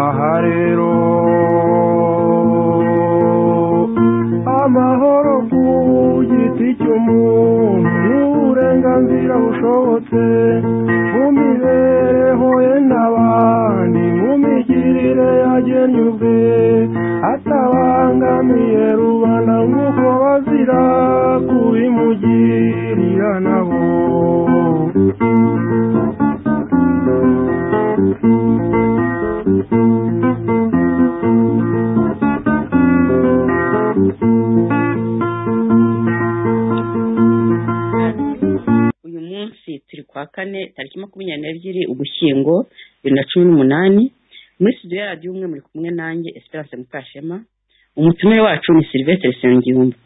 aha rero amahoro ku giti cy'umuntu uburenganzira bushobotse mu mibereho ye n'abandi mu migirire yagennye ubwe atabangamiye rubanda nk'uko bazira kubimugirira nabo uyu munsi turi kwa kane tariki makumyabiri n'ebyiri ugushyingo bibiri na cumi n'umunani muri studio ya radiyo umwe muri kumwe nanjye esperance mukashema umutumiwe wacu ni silivesitire nsengiyumva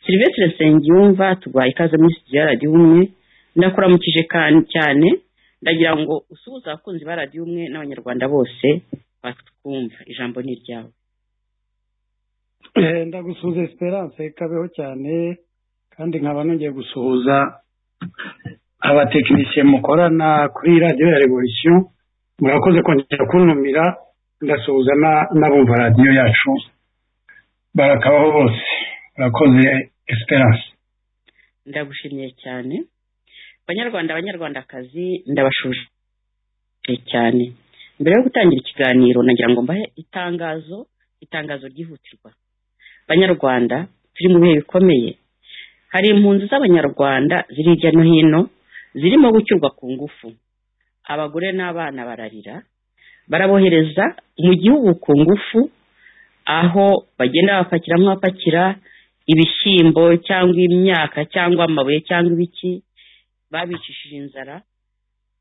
silivesitire nsengiyumva tuguhaye ikaze muri studio ya radiyo umwe ndakuramukije kan- cyane ndagira ngo usuhuze abakunzi ba radiyo umwe n'abanyarwanda bose batwumva ijambo ni iryawe Eh, ndagusuhuza esperance kabeho cyane kandi nkaba nongeye gusuhuza abatekinisiye mukorana kuri radiyo ya revolisiyo murakoze kongera kuntumira ndasuhuza na- n'abumva radiyo yacu barakabaho bose murakoze esperance ndagushimiye cyane banyarwanda banyarwandakazi ndabashuje cyane mbere yo gutangira ikiganiro nagira ngo mbahe itangazo itangazo ryihutirwa banyarwanda turi mu bihe bikomeye hari impunzi z'abanyarwanda ziri hirya no hino zirimo gucyurwa ku ngufu abagore n'abana bararira barabohereza mu gihugu ku ngufu aho bagenda bapakiramo abapakira ibishyimbo cyangwa imyaka cyangwa amabuye cyangwa ibiki babicishije inzara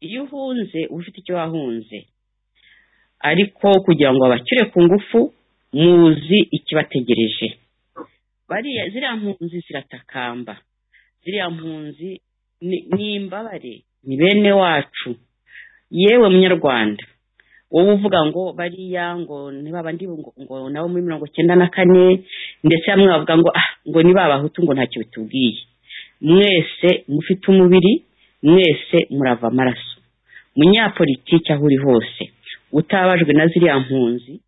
iyo uhunze uba ufite icyo wahunze ariko kugira ngo babakire ku ngufu muzi ikibategereje bariya ziriya mpunzi ziratakamba ziriya mpunzi ni ni imbabare ni bene wacu yewe munyarwanda wowe uvuga ngo bariya ngo ni babandi ngo ngo nabo muri mirongo cyenda na kane ndetse bamwe bavuga ngo ah ngo ni babahutu ngo ntacyo bitubwiye mwese mufite umubiri mwese murava amaraso munyapolitiki aho uri hose utabajwe na ziriya mpunzi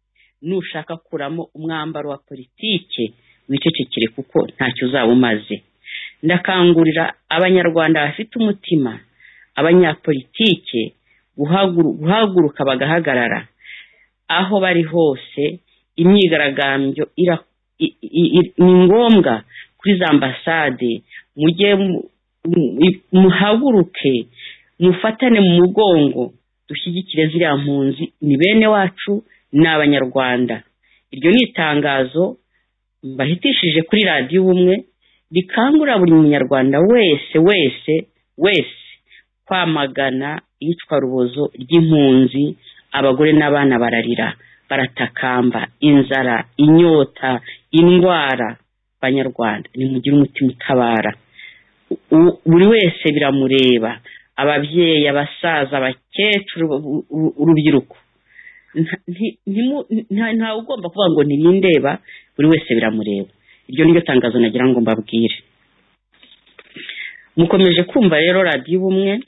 nushaka kuramo umwambaro wa politike wicecekere kuko ntacyo uzaba umaze ndakangurira abanyarwanda bafite umutima abanyapolitike guhagu- guhaguruka bagahagarara aho bari hose imyigaragambyo ira- i- i- i- ni ngombwa kuri za ambasade mujye mu- mu- i- muhaguruke mufatane mu mugongo dushyigikire ziriya mpunzi ni bene wacu ni abanyarwanda iryo ni itangazo mbahitishije kuri radiyo ubumwe rikangurira buri munyarwanda wese wese wese kwamagana iyicwa rubozo ry'impunzi abagore n'abana bararira baratakamba inzara inyota indwara banyarwanda nimugire umutima utabara U- buri wese biramureba ababyeyi abasaza abakecuru u- u- urubyiruko Nta- nti- ntimu- nta- ntawe ugomba kuvuga ngo ntibindeba buri wese biramureba iryo ni ryo tangazo nagira ngo mbabwire mukomeje kumva rero radiyo ubumwe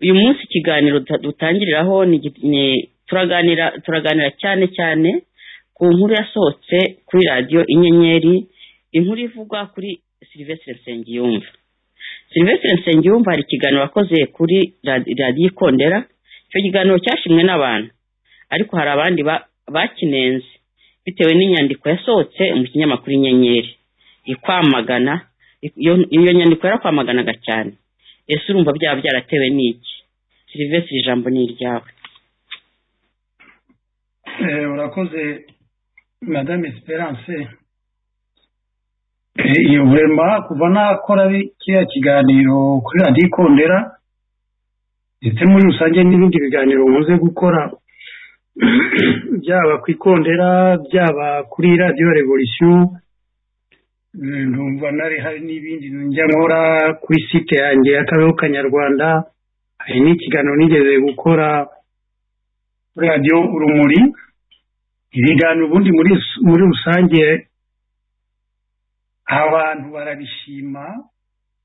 uyu munsi ikiganiro duta- dutangiriraho ni igi- ni- turaganira turaganira cyane cyane ku nkuru yasohotse kuri radiyo inyenyeri inkuru ivugwa kuri silivesitire nsengiyumva silivesitire nsengiyumva hari ikiganiro wakoze kuri radi- radiyo ikondera icyo kiganiro cyashimwe n'abantu ariko hari abandi ba- bakinenze bitewe n'inyandiko yasohotse mu kinyamakuru inyenyeri ikwamagana iyo iyo nyandiko yarakwamaganaga cyane ese urumva byaba byaratewe n'iki silivesitire ijambo ni iryawe Eh, urakoze madame esperance Eh, iyo burema kuva nakora bi- kiriya kiganiro kuri radiyo ikondera ndetse muri rusange n'ibindi biganiro nkunze gukora byaba ku ikondera byaba kuri radiyo revolisiyo numva nari hari n'ibindi njya nkora kuri site yanjye y'akabeho kanyarwanda hari n'ikiganiro nigeze gukora radiyo urumuri ibiganiro ubundi muri rusange abantu barabishima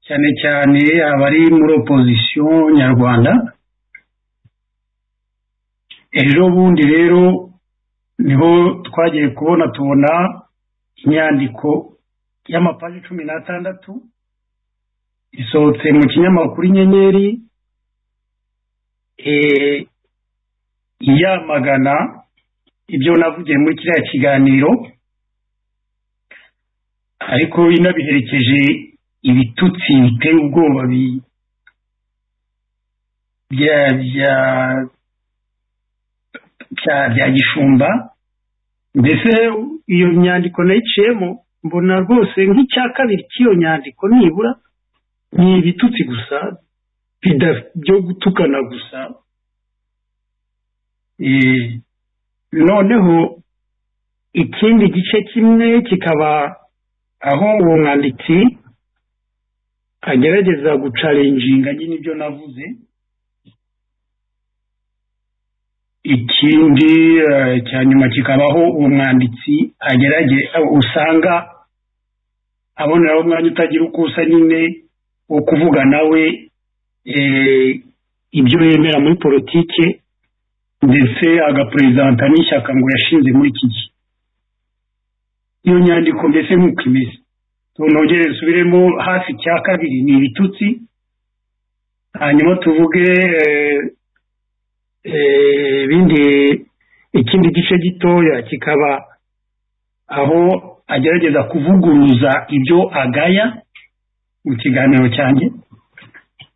cyane cyane abari muri opozisiyo nyarwanda ejo bundi rero niho twagiye kubona tubona inyandiko y'amapaji cumi n'atandatu isohotse mu kinyamakuru inyenyeri yamagana ibyo navugiye muri kiriya kiganiro ariko inabiherekeje ibitutsi biteye ubwoba bya gishumba mbese iyo nyandiko nayiciyemo mbona rwose nk'icya kabiri cy'iyo nyandiko nibura ni ibitutsi gusa byo gutukana gusa noneho ikindi gice kimwe kikaba aho uwo mwanditsi agerageza gucarenjinga nyine ibyo navuze ikindi cya nyuma kikabaho uwo mwanditsi agerage usanga aboneraho umwanya utagira uko usa nyine wo kuvuga nawe ibyo yemera muri politike ndetse agaperezida n'ishyaka ngo yashinze muri iki gihe iyo nyandiko mbese nk'uko imeze tunongere dusubiremo hafi cya kabiri ni ibitutsi hanyuma tuvuge ibindi ikindi gice gitoya kikaba aho agerageza kuvuguruza ibyo agaya mu kiganiro cyanjye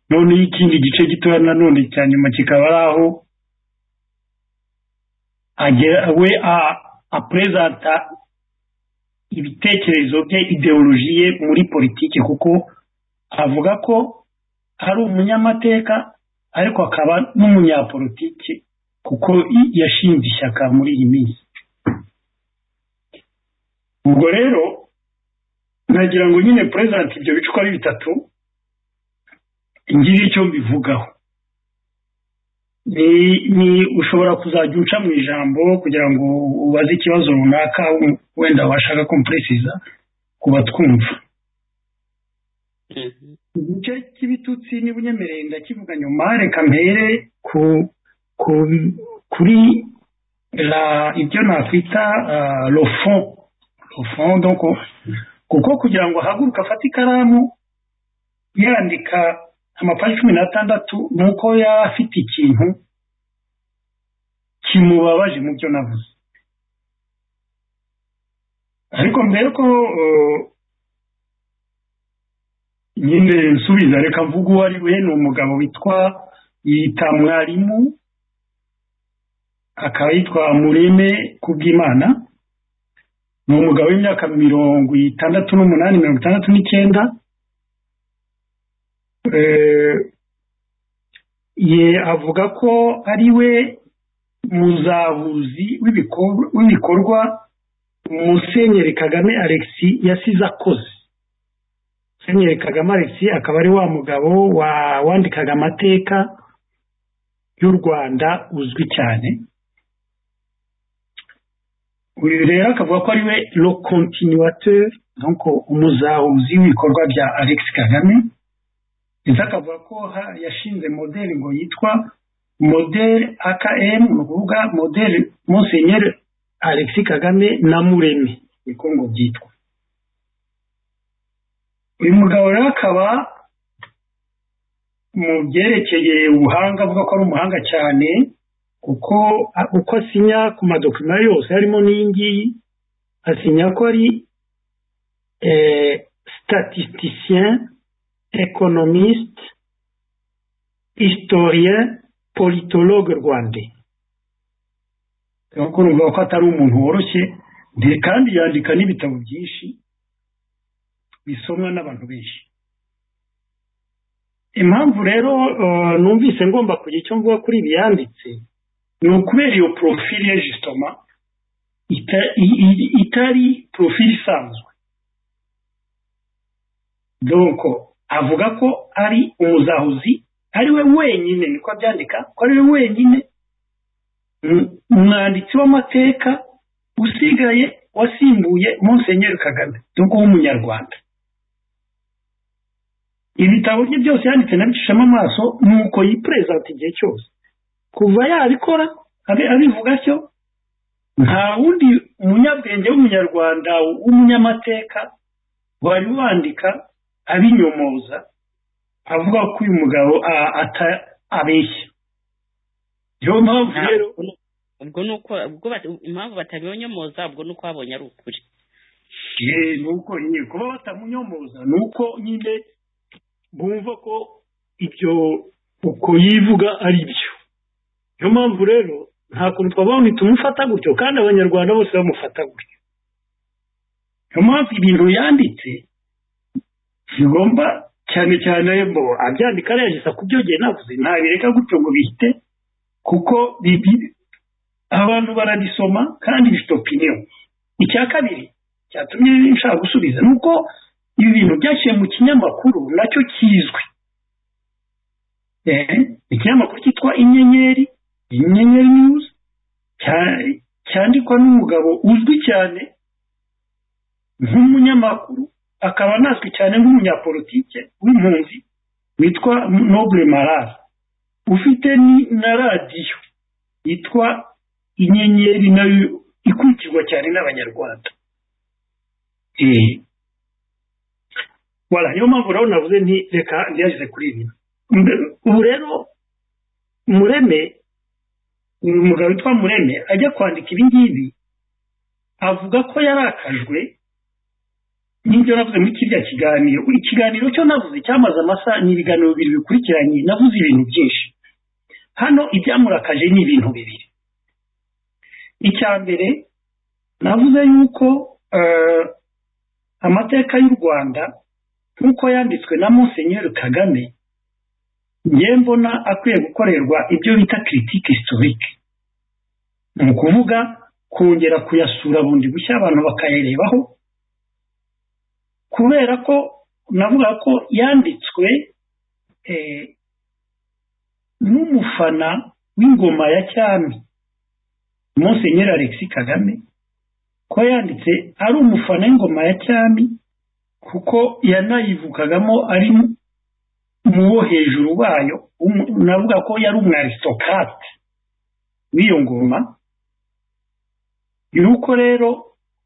noneho ikindi gice gitoya nanone cya nyuma kikaba ari aho we aperezida ibitekerezo bye ideoloji ye muri politiki kuko avuga ko ari umunyamateka ariko akaba n'umunyapolitiki kuko yashinze ishyaka muri iyi minsi ubwo rero nagira ngo nyine perezida ibyo bicupa ari bitatu ngire icyo mbivugaho ni ushobora kuzajya uca mu ijambo kugira ngo ubaze ikibazo runaka wenda washaka kompresiza kuba twumva igice cy'ibitutsi niba unyemereye ndakivuga nyuma reka mpere kuri ibyo nakwita rofo rofo kuko kugira ngo ahaguruke afate ikaramu yandika amapaji cumi n'atandatu ni uko yaba afite ikintu kimubabaje mu byo navuze ariko mbere ko nyine nsubiza reka mvuga uwo ari we ni umugabo witwa yita mwarimu akaba yitwa mureme kubw'imana ni umugabo w'imyaka mirongo itandatu n'umunani mirongo itandatu n'icyenda ye avuga ko ari we muzabuzi w'ibikorwa musenyeri kagame alexi yasize akoze musenyeri kagame alexi akaba ari wa mugabo wandikaga amateka y'u rwanda uzwi cyane uyu rero akavuga ko ari we lo continuateur donc umuzahuzi w'ibikorwa bya alexi kagame ndetse akavuga ko yashinze modeli ngo yitwa modeli akm ni ukuvuga modeli musenyeri alexi kagame na mureme niko ngo byitwa uyu mugabo rero akaba mu byerekeye ubuhanga avuga ko ari umuhanga cyane kuko uko asinya ku madokima yose harimo n'iyingiyi asinya ko ari statisticien economiste, historien, politologue rwandais kuko numva ko atari umuntu woroshye kandi yandika n'ibitabo byinshi bisomwa n'abantu benshi impamvu rero numvise ngomba kugira icyo mvuga kuri ibi yanditse ni ukubera iyo porofili ya jisitoma itari porofili isanzwe doko avuga ko ari umuzahuzi ari we wenyine niko abyandika ko ari we wenyine umwanditsi w'amateka usigaye wasimbuye monsenyeri kagame doko w'umunyarwanda ibitabo bye byose yanditse nabicishamo amaso nuko yiperezanta igihe cyose kuva yabikora abivuga atyo nta wundi umunyabwenge w'umunyarwanda w'umunyamateka wari wandika abinyomoza avuga ko uyu mugabo abeshya niyo mpamvu rero ubwo ni uko impamvu batabinyomoza ubwo ni uko babonye ari ukuri ni uko nyine kuba batamunyomoza ni uko nyine bumva ko ibyo uko yivuga ari byo niyo mpamvu rero nta kuntu twabona tumufata gutyo kandi abanyarwanda bose bamufata gutyo niyo mpamvu ibintu yanditse bigomba cyane cyane bo abyandika arengeza ku byo ngiye navuze ntabireka gutyo ngo bihite kuko abantu barabisoma kandi bifite opiniyo icya kabiri cyatumye nshaka gusubiza ni uko ibi bintu byashyiriwe mu kinyamakuru nacyo kizwi ikinyamakuru cyitwa inyenyeri inyenyeri news cyandikwa n'umugabo uzwi cyane nk'umunyamakuru akaba anazwi cyane nk'umunyapolitike w'impunzi witwa nobure marara ufite na radiyo yitwa inyenyeri nayo ikurikirwa cyane n'abanyarwanda wala niyo mpamvu rero navuze nti reka ntiyageze kuri ibi ubu rero mureme umugabo witwa mureme ajya kwandika ibi ngibi avuga ko yarakajwe n'ibyo navuze muri kiriya kiganiro ikiganiro cyo navuze cyamaze amasaha ni ibiganiro bibiri bikurikiranye navuze ibintu byinshi hano ibyamurakaje ni ibintu bibiri icya mbere navuze yuko amateka y'u rwanda nk'uko yanditswe na Monsenyeri kagame ngiye mbona akwiye gukorerwa ibyo bita kiritike sitorike ni ukuvuga kongera kuyasura bundi bushya abantu bakayarebaho kubera ko navuga ko yanditswe n'umufana w'ingoma ya cyami Monsenyeri Alexis kagame ko yanditse ari umufana w'ingoma ya cyami kuko yanayivukagamo ari mu wo hejuru wayo navuga ko yari umwarisitokate w'iyo ngoma yuko rero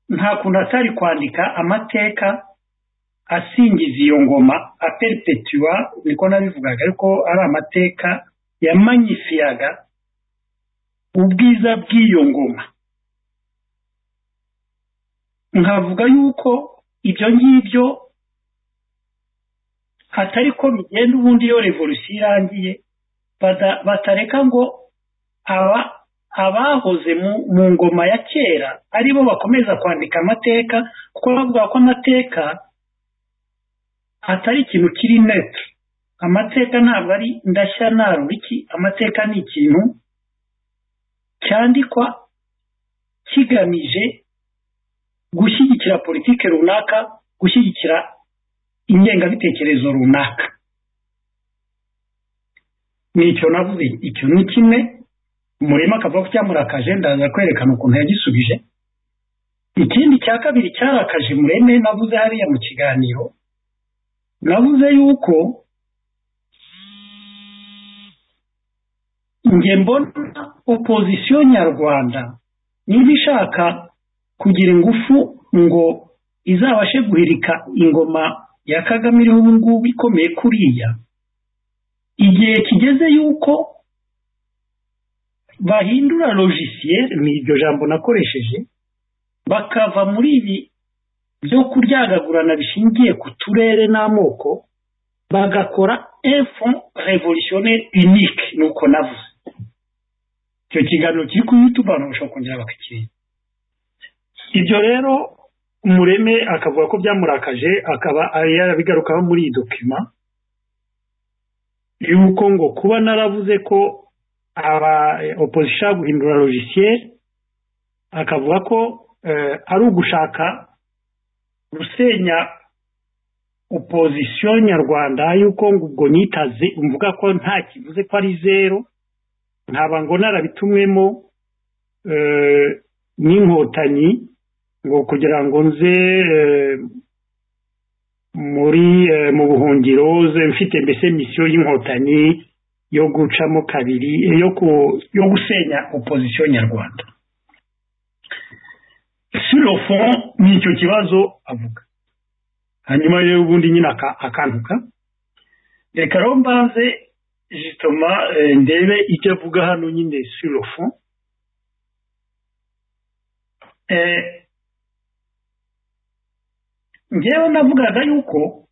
nta kuntu atari kwandika amateka asingiza iyo ngoma aperepetuwa niko nabivugaga ariko ari amateka yamanyifiyaga ubwiza bw'iyo ngoma nkavuga yuko ibyo ngibyo hatari ko bigenda ubundi iyo revolusiyo irangiye batareka ngo aba abahoze mu ngoma ya kera aribo bakomeza kwandika amateka kuko bavuga ko amateka atari ikintu kiri neti amateka ntabwo ari ndashya naruriki amateka ni ikintu cyandikwa kigamije gushyigikira politiki runaka gushyigikira ingengabitekerezo runaka nicyo navuze icyo ni kimwe umurima akavuga ko cyamurakaje ndaza kwerekana ukuntu yagisubije ikindi cya kabiri cyarakaje mureme navuze hariya mu kiganiro navuze yuko njye mbona opozisiyo nyarwanda niba ishaka kugira ingufu ngo izabashe guhirika ingoma ya kagame iriho ubu ngubu ikomeye kuriya igihe kigeze yuko bahindura logisiyeri ni iryo jambo nakoresheje bakava muri ibi byo kuryagagurana bishingiye ku turere n'amoko bagakora efo revolutionnel unique ni uko navuze icyo kiganiro kiri kuri yutube abantu bashobora kongera bakakireba ibyo rero umureme akavuga ko byamurakaje akaba yarabigarukaho muri iyi dokima yuko ngo kuba naravuze ko aba opozisiyo guhindura logisiyeri akavuga ko ari ugushaka gusenya opozisiyo nyarwanda y'uko ngo ubwo nyitaze mvuga ko nta kivuze ko ari zeru nkaba ngo narabitumwemo n'inkotanyi ngo kugira ngo nze muri mu buhungiro mfite mbese misiyo y'inkotanyi yo gucamo kabiri yo gusenya opozisiyo nyarwanda sirofo ni icyo kibazo avuga hanyuma rero ubundi nyine akantuka reka rero mbanze jitoma ndebe icyo avuga hano nyine sirofo ngewe navugaga yuko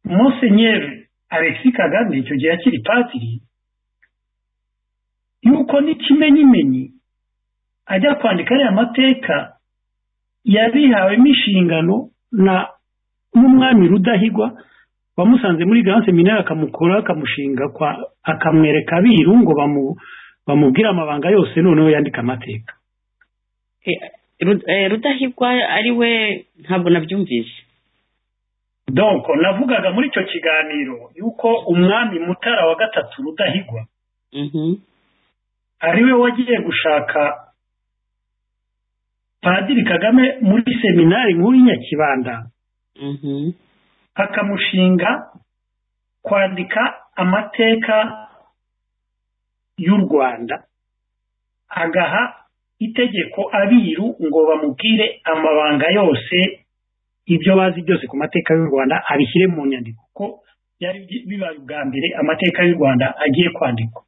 monsenyeri alexi kagame icyo gihe akiri patiri yuko n'ikimenyimenyi ajya kwandika ariya mateka yabihawemo inshingano na n'umwami rudahigwa bamusanze muri ganse minari akamukora akamushinga akamwereka abiru ngo bamubwire amabanga yose noneho yandika amateka rudahigwa ari we ntabwo nabyumvise donko navugaga muri icyo kiganiro yuko umwami mutara wa gatatu rudahigwa ari we wagiye gushaka padiri kagame muri seminari nkuru y'inyakibanda akamushinga kwandika amateka y'u rwanda agaha itegeko abiru ngo bamubwire amabanga yose ibyo bazi byose ku mateka y'u rwanda abishyire mu nyandiko ko byari bibaye ubwa mbere amateka y'u rwanda agiye kwandikwa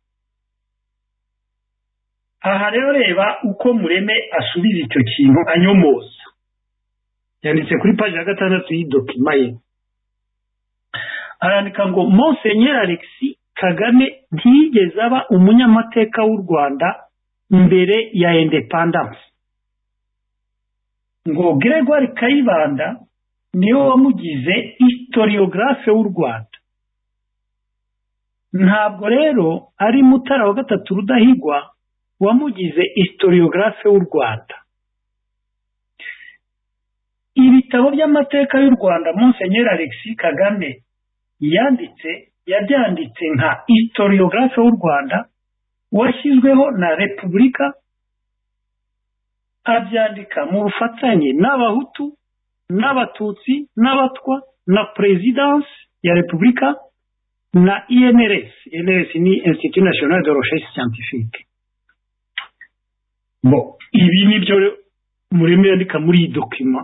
aha rero reba uko mureme asubiza icyo kintu anyomoza yanditse kuri paji ya gatandatu y'idokima ye arandika ngo monsenyeri alexi kagame ntiyigeze aba umunyamateka w'u rwanda mbere ya independence ngo gregoire kayibanda niwe wamugize historiographe w'u rwanda ntabwo rero ari mutara wa gatatu rudahigwa wamugize historiographe w'u rwanda ibitabo by'amateka y'u rwanda monsenyeri alexi kagame yanditse yabyanditse nka historiographe w'u rwanda washyizweho na repubulika abyandika mu bufatanye n'abahutu n'abatutsi n'abatwa na perezidansi ya repubulika na inrs inrs ni institut national de recherche scientifique ibi ni byo murimo yandika muri iyi dokima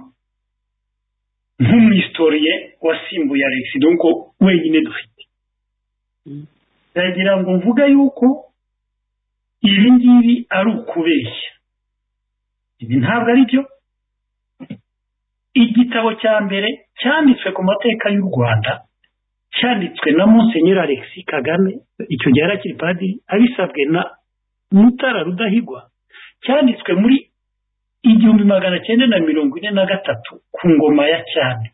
nk'umuhistoriye wasimbuye alexi donko wenyine dufite ndagira ngo mvuge yuko ibi ngibi ari ukubeshya ibi ntabwo ari byo igitabo cya mbere cyanditswe ku mateka y'u rwanda cyanditswe na monsenyeri alexi kagame icyo gihe akiri padiri abisabwe na mutara rudahigwa cyanditswe muri igihumbi magana cyenda na mirongo ine na gatatu ku ngoma ya cyane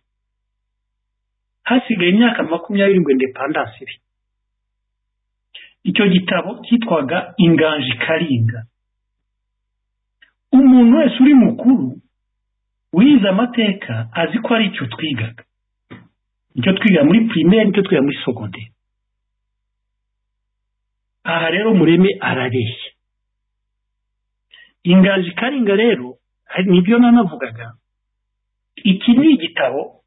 hasigaye imyaka makumyabiri ngo indepandansi iri icyo gitabo cyitwaga inganji karinga umuntu wese uri mukuru wize amateka azi ko ari icyo twigaga icyo twiga muri pirimeri nicyo twiga muri sogonderi aha rero mureme arareshya inganji karinga rero nibyo nanavugaga iki ni igitabo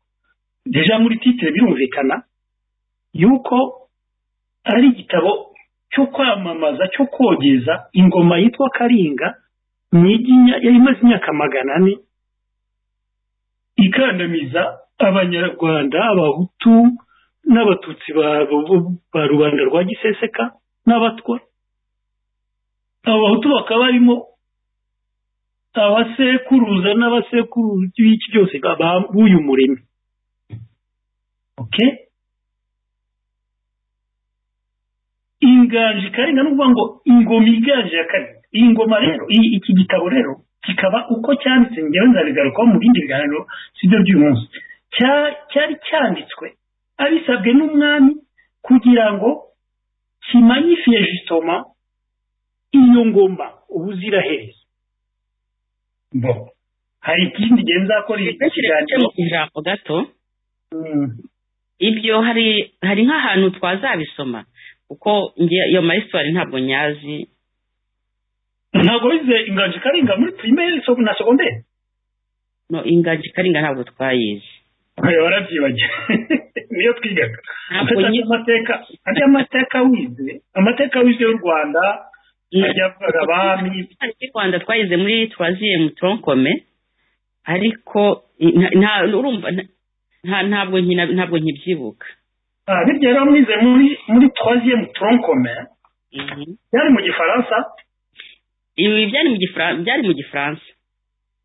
deja muri titire birumvikana yuko ari igitabo cyo kwamamaza cyo kogeza ingoma yitwa karinga yari imaze imyaka magana ane ikandamiza abanyarwanda abahutu n'abatutsi ba rubanda rwa giseseka n'abatwa abahutu bakaba barimo abasekuruza n'abasekuruza b'iki byose b'uyu murimo inganji karinga n'uvuga ngo ingoma iganje ya karinga iyi ngoma rero iki gitabo rero kikaba uko cyanditse ngewe nzabigarukaho mu bindi biganiro si byo by'uyu munsi cyari cyanditswe abisabwe n'umwami kugira ngo kimanifiye jusitoma iyo ngomba ubuziraherezo bo hari ikindi gihe nzakora iki kiganiro ijambo gato ibyo hari hari nk'ahantu twazabisoma kuko njye iyo mayisitwari ntabwo nyazi ntabwo wize inganji karinga muri pirimeri na segonderi no inganji karinga ntabwo twayizi barabyibagira niyo twigaga amateka ajya amateka wize amateka wize y'u rwanda ajya avuga abami y'u rwanda twayize muri turaziyemu toronkome ariko nta urumva nta ntabwo nkina ntabwo nkibyibuka birya rero mwize muri muri turaziyemu toronkome byari mu gifaransa ibi byari mu gifaransa byari mu gifaransa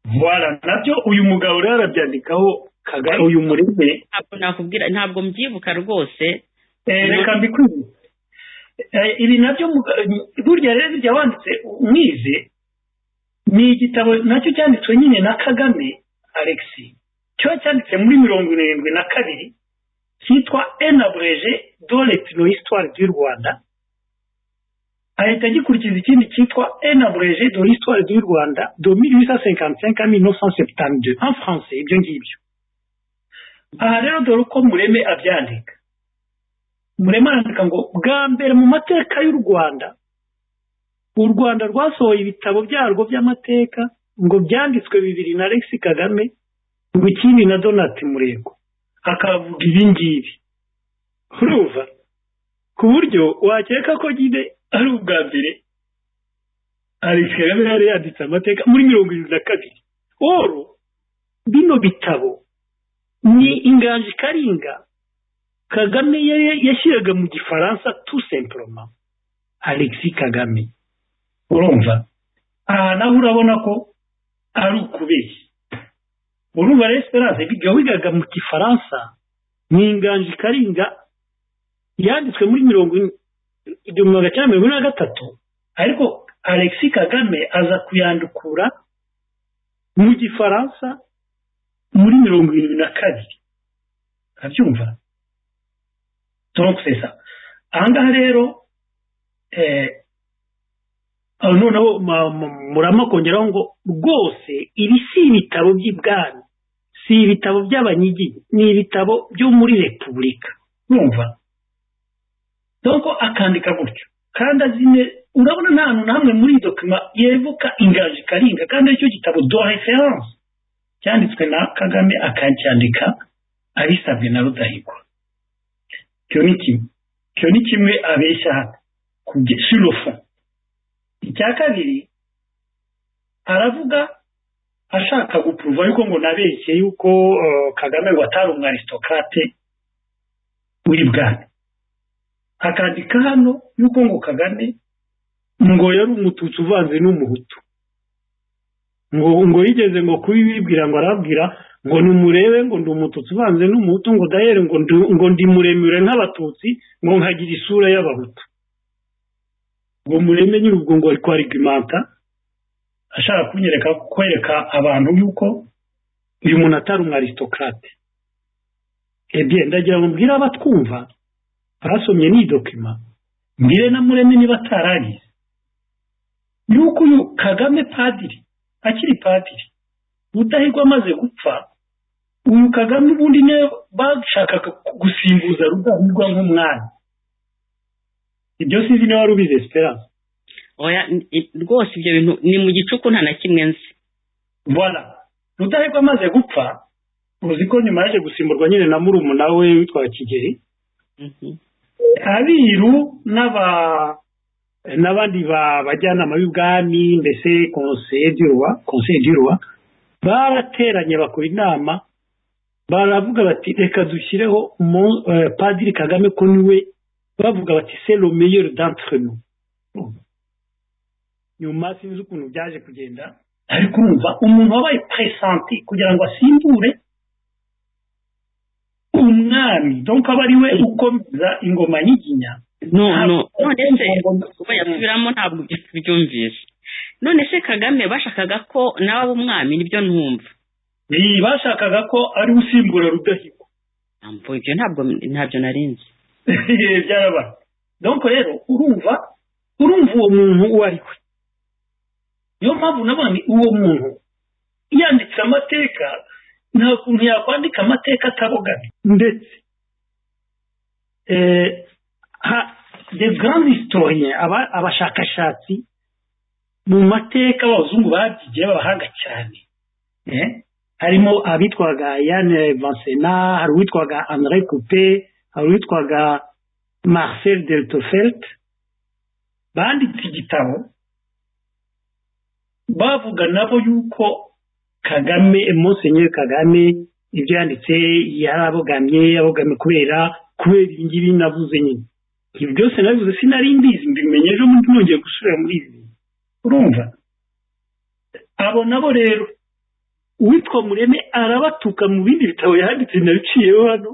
vuba nabyo uyu mugabo rero arabyandikaho kagari uyu murebe ntabwo nakubwira ntabwo mbyibuka rwose reka mbikwibutse ibi nabyo burya rero bijya wanditse mwize ni igitabo nacyo cyanditswe nyine na kagame alexi kiba cyanditse muri mirongo irindwi na kabiri cyitwa enabureje doretino histoire du rwanda ahita agikurikiza ikindi cyitwa enabureje do histoire du rwanda do mille huit cent cinquante cinq à mille neuf cent septante deux en français ibyo ngibyo aha rero dore uko mureme abyandika mureme arandika ngo bwa mbere mu mateka y'u rwanda u rwanda rwasohoye ibitabo byarwo by'amateka ngo byanditswe bibiri na Alex kagame ngo ikindi na donati murego akavuga ibi ngibi urumva ku buryo wakeka ko nyine ari ubwa mbere Alex kagame yari yanditse amateka muri mirongo irindwi na kabiri oro bino bitabo ni inganji karinga kagame yashyiraga mu gifaransa tu semporoma alexi kagame urumva aha naho urabona ko ari ukubeshya urumva rero esperance wigaga mu gifaransa ni inganji karinga yanditswe muri mirongo igihumbi cyenda mirongo ine na gatatu ariko alexi kagame aza kuyandukura mu gifaransa muri mirongo irindwi na kabiri urabyumva turabona aha ngaha rero noneho murama kongeraho ngo rwose ibi si ibitabo by'ibwami si ibitabo by'abanyigi ni ibitabo byo muri repubulika urumva dore akandika gutyo kandi azine urabona nta hantu na hamwe muri iyi dokima yevuka ingaje karinga kandi aricyo gitabo do referanse cyanditswe na kagame akacyandika abisabwe na rudahigwa icyo ni kimwe icyo ni kimwe abeshya ku giciro icya kabiri aravuga ashaka gupuruva ariko ngo nabeshye yuko kagame ngo atari umwarisitokate w'i bwami akandika hano yuko ngo kagame ngo yari umututsi uvanze n'umuhutu ngo ngo yigeze ngo kubibibwira ngo arabwira ngo numurebe ngo ndi umututsi ubanze n'umuhutu ngo dahere ngo ndi muremure nk'abatutsi ngo nkagira isura y'abahutu ngo mureme nyine ubwo ngo ari kwarigimanta ashaka kunyereka kwereka abantu yuko uyu muntu atari umwarisitokate ebye ndagira ngo mbwire abatwumva barasomye n'iyi dokima mbwire na mureme niba ataragize yuko uyu kagame padiri akiri padiri ubudahirwa amaze gupfa uyu kagame ubundi niwe bashakaga gusimbuza rudahirwa nk'umwanya ibyo sinzi niba wari ubizi esperance oya rwose ibyo bintu ni mu gicuku nta na kimwe nzi mbona rudahirwa amaze gupfa uzi ko nyuma yaje gusimburwa nyine na murumuna we witwa kigeri abiru n'aba n'abandi bajyanama b'ibwami mbese konseye duruwa barateranye bakora inama baravuga bati reka dushyireho padiri kagame ko niwe bavuga bati selo meyeri dantreno nyuma sinzi ukuntu byaje kugenda ariko urumva umuntu wabaye peresanti kugira ngo asimbure umwami donka aba ariwe ukomeza ingoma nyiginya none se kuba yasubiramo ntabwo byumvise none se kagame bashakaga ko nawe aba umwami nibyo ntumva bashakaga ko ari usimbura rudahigwa ntabwo ibyo ntabwo ntabyo narinzi byarabara donc rero urumva urumva uwo muntu uwo ari we niyo mpamvu nabonye uwo muntu yanditse amateka nta kuntu yakwandika amateka ataboganye ndetse de garandi sitoriye abashakashatsi mu mateka abazungu babyigiye babahanga cyane harimo abitwaga yane vansena hari uwitwaga andre coupe hari uwitwaga marcel deltofelt banditse igitabo bavuga nabo yuko kagame monsenyeri kagame ibyo yanditse yari abogamye abogamye kubera kubera iyi ngiyi navuze nyine ibyo byose nabivuze sinari mbizi mbimenye ejo bundi nongeye gusubira muri izi urumva abo nabo rero uwitwa mureme arabatuka mu bindi bitabo yanditse nabiciyeho hano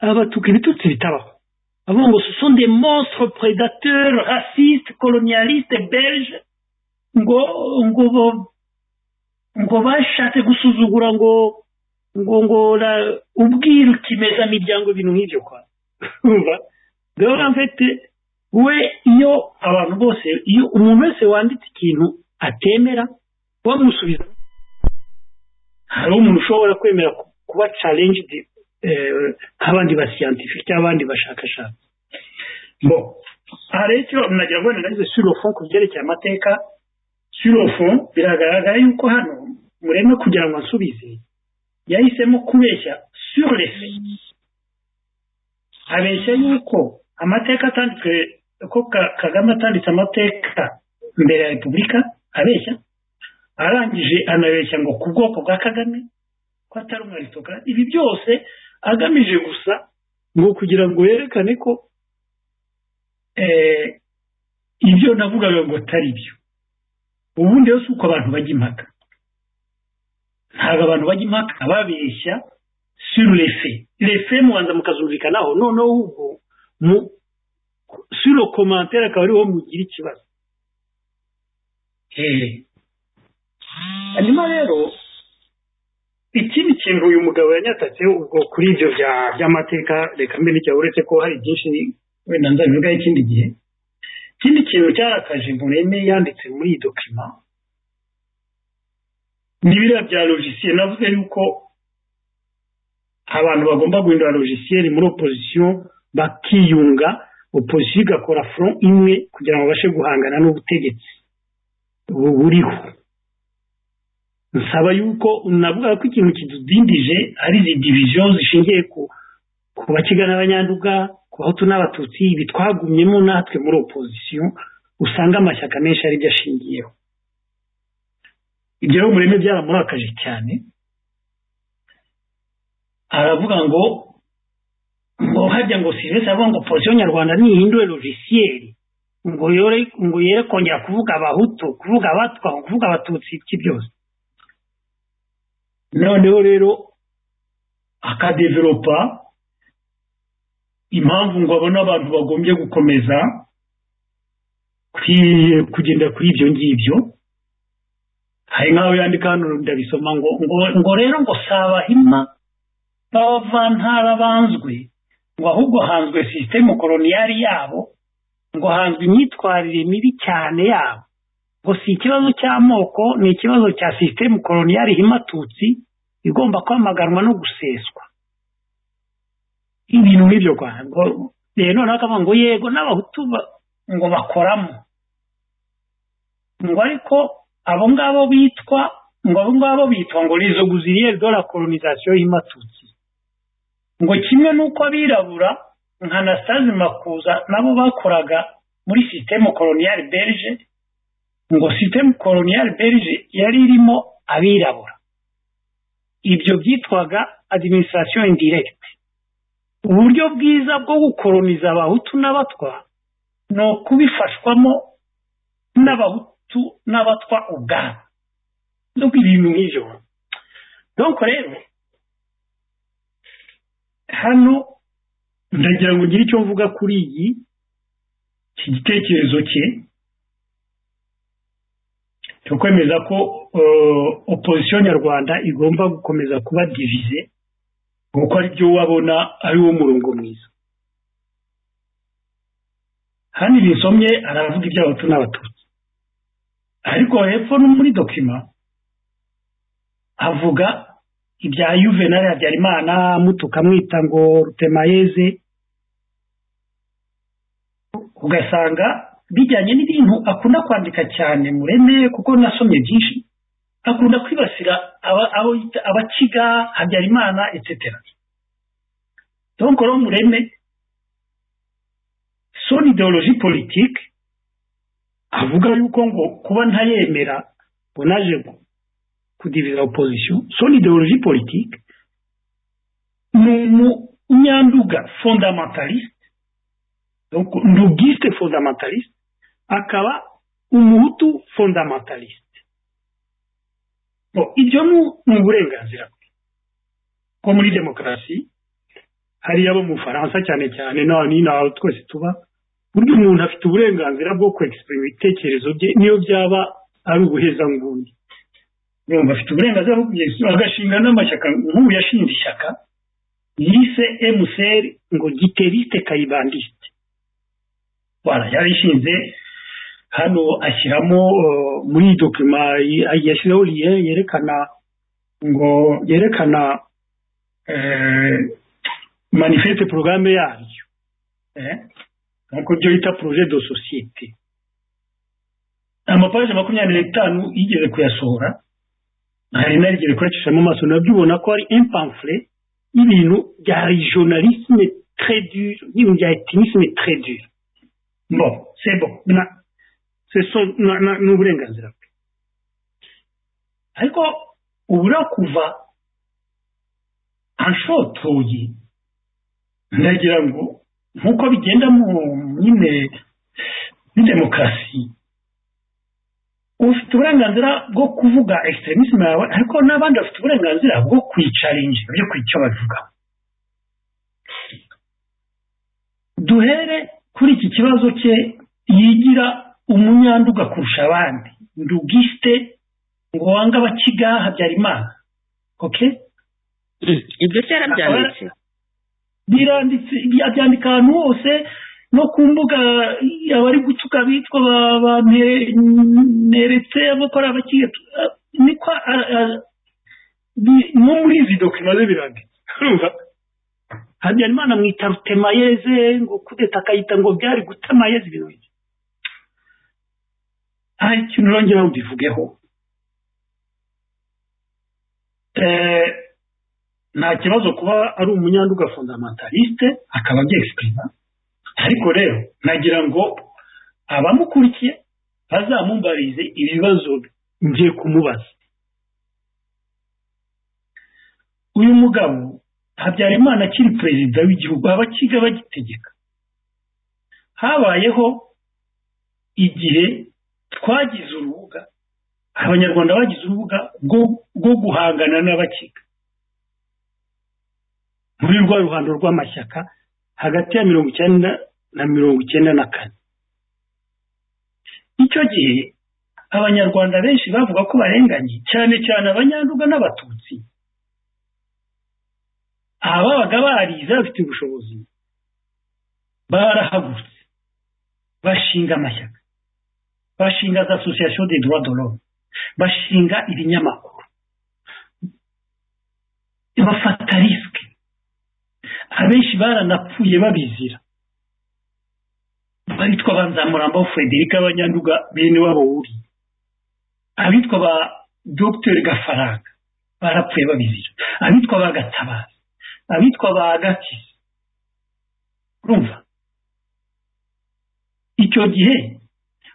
arabatuka ibitutsi bitabaho avuga ngo ce sont des monstres prédateurs racistes colonialistes belge ngo ngo ngo bashatse gusuzugura ngo ngo ngo ubwiru kimeza miryango ibintu nk'ibyo kwa rero mfite we iyo abantu bose iyo umuntu wese wanditse ikintu atemera bamusubiza hari umuntu ushobora kwemera kuba challenged nk'abandi basiyantifi cyangwa abandi bashakashatsi bo aha rero icyo nagira ngo nageze surofo ku byerekeye amateka surofo biragaragara yuko hano mureme kugira ngo asubize yahisemo kubeshya surese abeshya yuko amateka atanditswe ko kagame atanditse amateka mbere ya repubulika abeshya arangije anabeshya ngo ku bwoko bwa kagame ko atari umwaristokarate ibi byose agamije gusa ni ukugira ngo yerekane ko ibyo navugaga ngo atari byo ubundi rero si uko abantu bajya impaka ntabwo abantu bajya impaka babeshya suru refe refe mubanza mukazumvikanaho noneho ubwo suru komantere akaba ariho mugira ikibazo hanyuma rero ikindi kintu uyu mugabo yanyatatseho ubwo kuri ibyo by'amateka reka mbe n'icyaha uretse ko hari byinshi wenda nzabivugaho ikindi gihe ikindi kintu cyarakaje mureme yanditse muri iyi dokima ni biriya bya logisiye navuze yuko abantu bagomba guhindura logisiyeri muri opozisiyo bakiyunga opozisiyo igakora foro imwe kugira ngo babashe guhangana n'ubutegetsi buriho nsaba yuko navuga ko ikintu kidudindije ari izi diviziyo zishingiye ku bakiga n'abanyanduga ku bahutu n'abatutsi ibi twagumyemo natwe muri opozisiyo usanga amashyaka menshi aribyo ashingiyeho ibyo rero mureme byaramurakaje cyane aravuga ngo ngo hajya ngo serivisi avuga ngo polisi nyarwanda ntihindure logisiyeri ngo yore ngo yere kongera kuvuga abahutu kuvuga abatwa kuvuga abatutsi ibyo byose noneho rero akadeveropa impamvu ngo abone abantu bagombye gukomeza kugenda kuri ibyo ngibyo hari nk'aho yandika hano ndabisoma ngo ngo rero ngo sabahima b'abavantara banzwe ngo ahubwo hanzwe sisitemu koloniyari yabo ngo hanzwe imyitwarire mibi cyane yabo ngo si ikibazo cy'amoko ni ikibazo cya sisitemu koloniyari himatutsi igomba kwamaganwa no guseswa ibintu nk'ibyo ngo rero noneho akavuga ngo yego n'abahutu ngo bakoramo ngo ariko abo ngabo bitwa ngo abo ngabo bitwa ngo rizo guziriye dora kolonizasiyo himatutsi ngo kimwe n'uko abirabura nka Anastase makuza nabo bakoraga muri sisitemu koloniyari berge ngo sisitemu koloniyari berge yari irimo abirabura ibyo byitwaga adiminisitirasiyo indiregiti uburyo bwiza bwo gukoroniza abahutu n'abatwa ni ukubifashwamo n'abahutu n'abatwa ubwabo no ibintu nk'ibyo nuko rero hano ndagira ngo ugire icyo mvuga kuri iyi iki gitekerezo cye cyo kwemeza ko opozisiyo nyarwanda igomba gukomeza kuba divize kuko ari byo ubona ari wo murongo mwiza hano igihe usomye aravuga iby'abahutu n'abatutsi ariko hepfo no muri dokima havuga ibya yuvenali habyarimana mutukamwita ngo rutemayeze ugasanga bijyanye n'ibintu akunda kwandika cyane mureme kuko nasomye byinshi akunda kwibasira abakiga habyarimana etetera donc rero mureme son ideologie politique avuga yuko ngo kuba ntayemera ngo naje kudiviza opposition son ideologie politique ni umunyanduga fondamentaliste donc ndugiste fondamentaliste akaba umuhutu fondamentaliste ibyo ni uburenganzira bwe ko muri demokarasi hariya bo mu bufaransa cyane cyane naho n'ino aho twese tuba burya umuntu afite uburenganzira bwo kwegisiprima ibitekerezo bye niyo byaba ari ubuhezanguni urumva afite uburenganzira bwo kugeza agashinga n'amashyaka nk'ubu yashinze ishyaka yise emuseri ngo giteriste kayibandiste wara yarishinze hano ashyiramo muri iyi dokima yashyizeho liye yerekana ngo yerekana manifeste porogaramu yaryo nk'uko byo bita poroje do sosiyete amapaje makumyabiri n'itanu yigeze kuyasohora hari narigeze kuracishamo amaso nabyo ubona ko hari impamfure y'ibintu bya regionalisme très dur n'ibintu bya ethnisme très dur bon c'est bon na c'est so ni uburenganzira bwe ariko ubura kuva anshotoye ndagira ngo nk'uko bigenda mu nyine muri demokarasi ufite uburenganzira bwo kuvuga extremisme yawe ariko n'abandi bafite uburenganzira bwo kwicaringi byo icyo bavuga duhere kuri iki kibazo cye yigira umunyanduga kurusha abandi ndugiste ngo wange abakiga habyarimana oke ibyo kera byanditse biranditse abyandika ahantu hose no ku mbuga abari gutuka bitwa bamperetse abakora abakiga niko no muri izi dokima ze biranditse habyarimana amwita rutemayeze ngo kudeta akayita ngo byari gutemayeze ibintu bike hari ikintu urongera mbivugeho nta kibazo kuba ari umunyanduga fondamentaliste akaba abyexprima ariko rero nagira ngo abamukurikiye bazamumbarize ibibazo ngiye kumubaza uyu mugabo habyarimana akiri perezida w'igihugu abakiga bagitegeka habayeho igihe twagize urubuga abanyarwanda bagize urubuga rwo guhangana n'abakiga muri rwa ruhando rw'amashyaka hagati ya mirongo icyenda na mirongo icyenda na kane icyo gihe abanyarwanda benshi bavuga ko barenganye cyane cyane abanyanduga n'abatutsi ababaga barize bafite ubushobozi barahagurutse bashinga amashyaka bashinga za asosiyasiyo de droit de l'homme bashinga ibinyamakuru bafata risike abenshi baranapfuye babizira abitwa ba nzamuramba frederic abanyanduga bene wabo wuri abitwa ba dogiteri gafaranga barapfuye babizira abitwa ba gatabazi abitwa ba gakizi urumva icyo gihe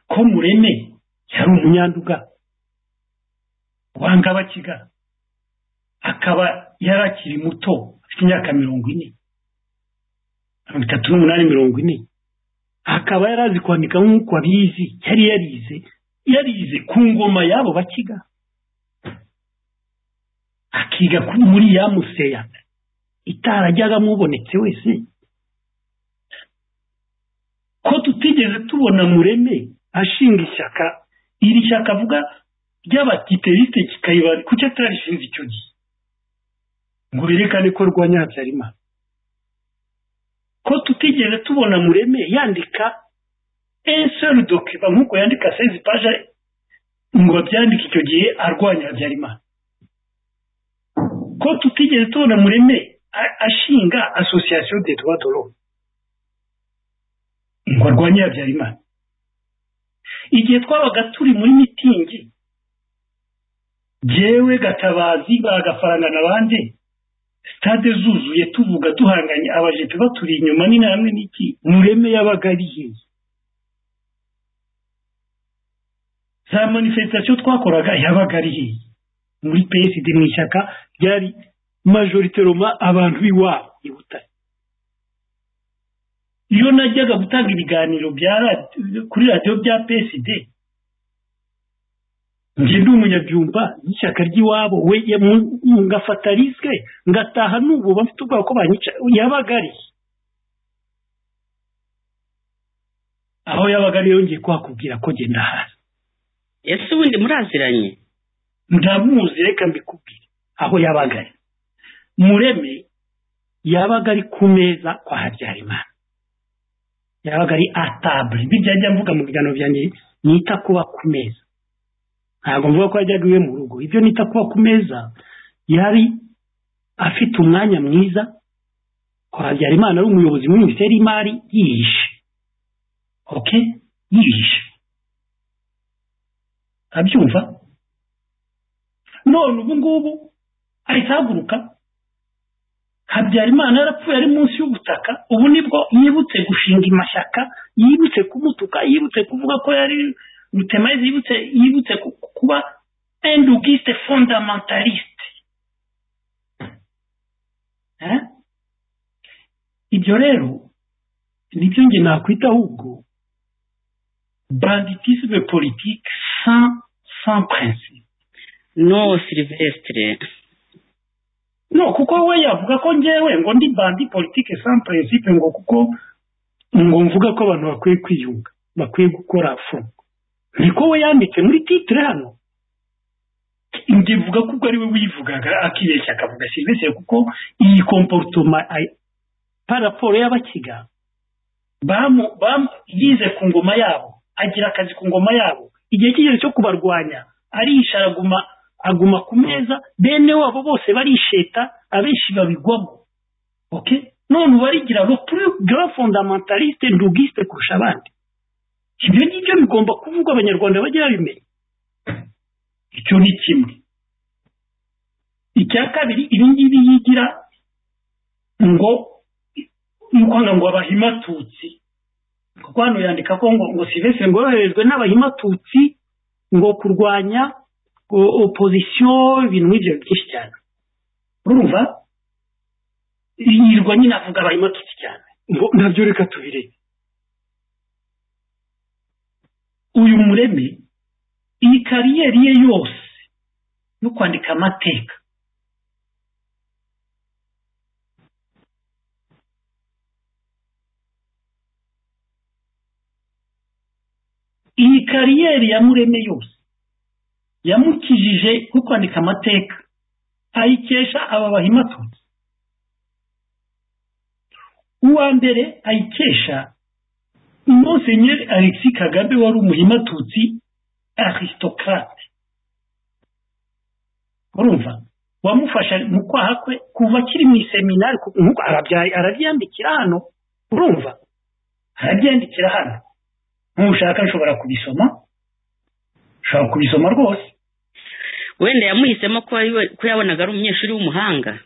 ko mureme yari umunyanduga wanga abakiga akaba yari akiri muto afite imyaka mirongo ine mirongo itatu n'umunani mirongo ine akaba yari azi kwandika nk'uko abizi yari yarize yarize ku ngoma y'abo bakiga akiga muri ya museya itarajyaga mubonetse wese ko tutigeze tubona mureme ashinga ishyaka iri shyaka avuga ry'abatiteriste kikayibara kuki atarishinze icyo gihe ngo berekane ko rwanya habyarimana ko tutigeze tubona mureme yandika eseri dokiba nk'uko yandika sezi paje ngo abyandike icyo gihe arwanya habyarimana ko tutigeze tubona mureme a- ashinga asosiyasiyo de tuba doro ngo arwanye habyarimana igihe twabaga turi muri mitingi jyewe gatabazi bagafaranga n'abandi sitade zuzuye tuvuga duhanganye abajepe baturi inyuma n'intambwe n'iki mureme yabaga ari hehe za manifestation twakoraga yabaga ari hehe muri psd mu ishyaka ryari majorite roma abantu b'iwabo i butare iyo najyaga gutanga ibiganiro bya radi- kuri radiyo bya psd njye ndi umunyabyumba y'ishyaka ry'iwabo we ya- mu- ngafata risike ngataha n'ubu bafite ubwoba ko banyica yabaga ari he? aho yabaga ari yongeye kuhakubwira ko genda hasi ese ubundi muraziranye ndamuzi reka mbikubwire aho yabaga ari mureme yabaga ari ku meza kwa habyarimana yabaga ari atabure bijya njya mvuga mu biganiro byanjye nita kuba ku meza ntabwo mvuga ko yajyaga iwe mu rugo ibyo nita kuba ku meza yari afite umwanya mwiza kwa habyarimana ari umuyobozi muri minisiteri y'imari yihishe oke yihishe abyumva none ubu ngubu ahita ahaguruka habyarimana yarapfuye ari munsi y'ubutaka ubu nibwo yibutse gushinga amashyaka yibutse kumutuka yibutse kuvuga ko yari rutemayizi yibutse yibutse ku- kuba endugiste fondamentaliste Eh? ibyo rero nibyo nge nakwita ahubwo banditisme politique sans, sans principe no silivesitire no kuko we yavuga ko ngewe ngo ndi bandi politike sans principe ngo kuko ngo mvuga ko abantu bakwiye kwiyunga bakwiye gukora fungo niko we yanditse muri titire hano njye mvuga ko ubwo ari we wivugaga akibeshya akavuga silivesire kuko iyi komporutoma ay- paraporo y'abakiga bamu- bamu- yize ku ngoma yabo agira akazi ku ngoma yabo igihe kigeze cyo kubarwanya arihisha araguma aguma ku meza bene wabo bose barisheta abenshi babigwamo okay none ubarigira lo plus grand fondamentaliste ndugiste kurusha abandi ibyo ngibyo bigomba kuvugwa abanyarwanda bajye babimenya icyo ni kimwe icya kabiri ibi ngibi yigira ngo nukwanga ngo abahimatutsi kuko hano yandika ko ngo ngo silvestre ngo yoherejwe n'abahimatutsi ngo kurwanya o- opozisiyo ibintu nk'ibyo byinshi cyane urumva yirirwa nyine avuga abahimatutsi cyane ngo nabyo reka tubirebe uyu mureme iyi kariyeri ye yose yo kwandika amateka iyi kariyeri ya mureme yose yamukijije nko kwandika amateka ayikesha aba bahimatutsi uwa mbere ayikesha monsenyeri alexi kagame wari umuhimatutsi aristocrate urumva wamufasha mu kwaha kwe kuva akiri mu iseminari ku- nk'uko arabya- arabyandikira hano urumva arabyandikira hano ntushaka nshobora kubisoma ushobora kubisoma rwose wenda yamuhisemo ko ari we- ko yabonaga ari umunyeshuri w'umuhanga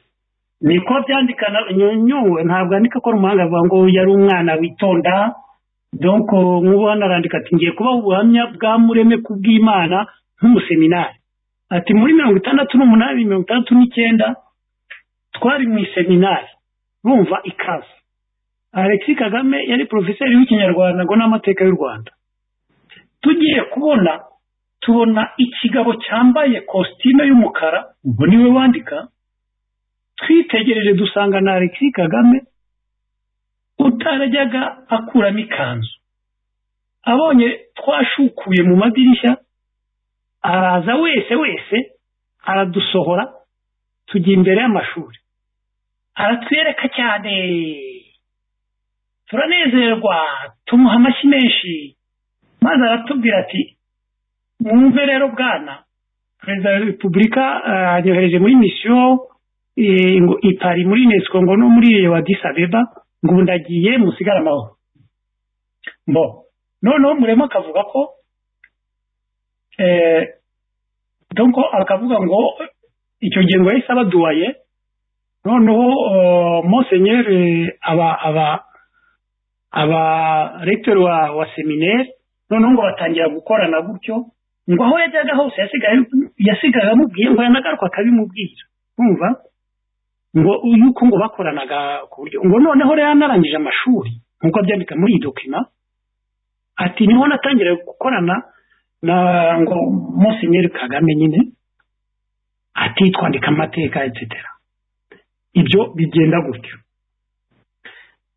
niko byandikana nyonyuwe ntabwo andika ko ari umuhanga avuga ngo yari umwana witonda donc nk'ubona arandika ati ngiye kubaha ubuhamya bwa mureme ku bw'imana nk'umuseminari ati muri mirongo itandatu n'umunani mirongo itandatu n'icyenda twari mu iseminari bumva ikaze alexi kagame yari porofeseri w'ikinyarwanda ngo n'amateka y'u rwanda tugiye kubona tubona ikigabo cyambaye kositime y'umukara ubwo niwe wandika twitegereje dusanga na alexi kagame utarajyaga akuramo ikanzu abonye twashukuye mu madirishya araza wese wese aradusohora tujya imbere y'amashuri aratwereka cyane turanezerwa tumuha amashyi menshi maze aratubwira ati mwumve rero bwana perezida wa repubulika anyohereje muri misiyo ngo ipari muri unesco ngo no muri iyo wa disabeba ngo ubu ndagiye musigare amahoro mbo noneho murema akavuga ko donko akavuga ngo icyo gihe ngo yahise abaduwaye noneho monsenyeri aba aba abarekiteri wa wa semineri noneho ngo batangira gukorana gutyo ngo aho yajyaga hose yasigaye amubwiye ngo yanagaruka akabimubwira kumva ngo yuko ngo bakoranaga ku buryo ngo noneho rero yanarangije amashuri nk'uko abyandika muri iyi dokima ati niho natangira gukorana na ngo monsenyeri kagame nyine ati twandika amateka etsetera ibyo bigenda gutyo